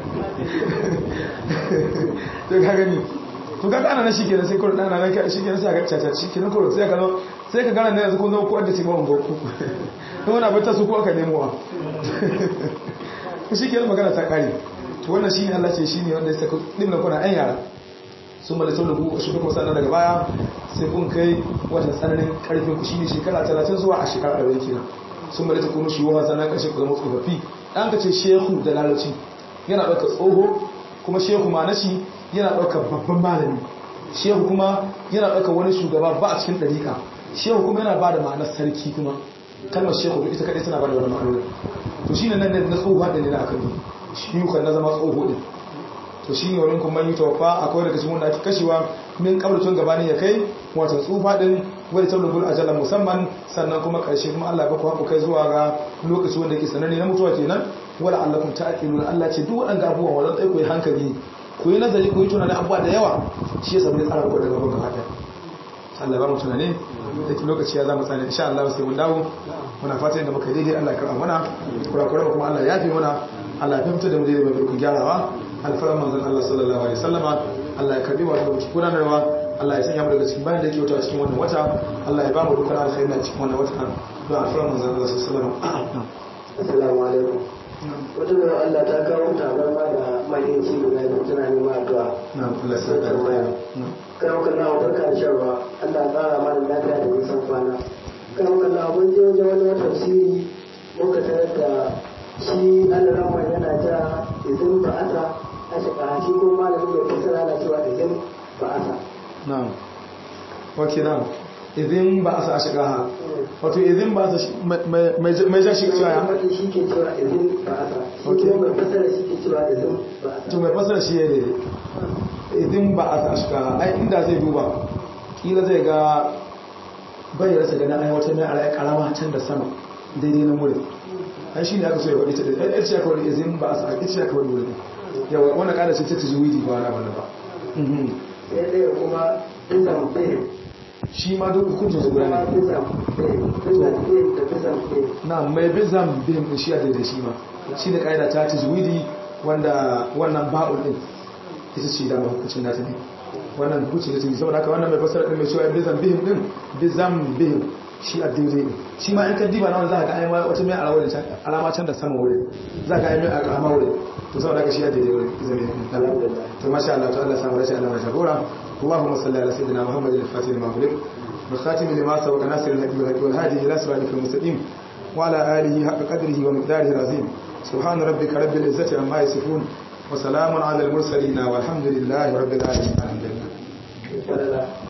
to ka gani to ka gana na shi ke sai kawai ɗana na shi ke sai ka caca shi ke na kawai sai ka zo sai ka gana na yanzu kun zama kuwa da cikin goku don wani abin ta su kuwa ka nemowa shi ke magana ta kare to wannan shi ne allah ce shi ne wanda ya saka ɗin kuna ɗan yara sun mada sau da ku shi kuma sannan daga baya sai kun kai wata tsananin karfin ku shine shekara 30 zuwa a shekara 40 kenan sun mada ta kuma shi wa sannan karshe ku zama tsofaffi dan ka ce shehu da lalaci yana ɗaukar tsoho kuma shehu ma na shi yana ɗaukar babban malami shehu kuma yana ɗaukar wani shugaba ba a cikin ɗariƙa shehu kuma yana ba da ma'anar sarki kuma kalmar shehu ita kaɗai tana ba da wani ma'anar to shine nan na tsohuwa da ne na akan shi kan na zama tsoho din to shi ne wani kuma yi tawafa akwai daga cikin wanda ake kashewa min kabarcin gabanin ya kai wata tsufa din wadda ta rubul ajalan musamman sannan kuma karshe kuma Allah ba ku haku kai zuwa ga lokaci wanda ke sananne na mutuwa kenan wala Allah kun ta'qilu Allah ce duk waɗanda abubuwan wannan tsaye ku yi hankali ku yi nazari ku yi tunani abubuwa da yawa shi yasa mun tsara ku daga gaban gaba ɗaya Allah ba mu tunani da lokaci ya zama tsani insha Allah sai mun dawo muna fatan da muka daidai Allah ya karɓa mana kurakuran kuma Allah ya fi mana Allah ya fahimta da mu daidai mai ku gyarawa alfaran manzon Allah sallallahu alaihi wasallama Allah ya karbi wa da muke gudanarwa Allah ya sanya mu daga cikin bayan da yake wuta cikin wannan wata Allah ya ba mu dukkan alkhairi a cikin wannan wata don alfaran manzon Allah sallallahu alaihi wasallama assalamu alaikum wata mai Allah ta kawo tabar ma da mahimmanci guda da tana neman addu'a na Allah ya saka kan kan na barka da sharwa Allah ya tsara mana lafiya da nisan kwana kan kan na mun je wajen wani tafsiri muka tarar da shi Allah ramman yana ta izin ba'asa a shekara shi ko malamin da fasara na cewa izin ba'asa na'am ok na'am idin ba a sa shiga ha wato idin ba a sa mai ja shi cewa ya Wani shi ke cewa izin ba'asa shi Ok. kuma mai fasara shi ke cewa izin ba'asa to mai fasara shi ya ne idin ba a sa shiga ha ai inda zai duba kila zai ga bai rasa ganin ai wata mai alaƙa karama can da sama daidai na murin ai shi ne aka so ya faɗi ta da ai ce aka wani izin ba a sa ita ce aka wani wurin yawa wannan ƙara ce ta tajwidi ba wani abin da ba Mhm. sai ɗaya kuma izan bai shi ma duk hukuncin su guda kuma ne izan bai izan bai da izan bai na mai bizam bin din shi a daidai shi ma shi da ƙa'ida ta tajwidi wanda wannan ba'ul din ita ce da hukuncin nata ne wannan hukuncin nata ne saboda haka wannan mai fasara din mai cewa bizam bihim din bizam bihim shi a daidai ne shi ma in ka diba na wanda za ka ga ai wata mai alama can alama can da sama wurin za ka ga ai mai alama wurin to saboda haka shi a daidai wurin izam bihim to masha Allah to Allah samu rashin Allah ya jagora اللهم صل على سيدنا محمد الفاتح لما أغلق والخاتم لما سبق ناصر الحق بالحق والهادي إلى صراطك المستقيم وعلى آله حق قدره ومقداره العظيم سبحان ربك رب العزة عما يصفون وسلام على المرسلين والحمد لله رب العالمين الحمد لله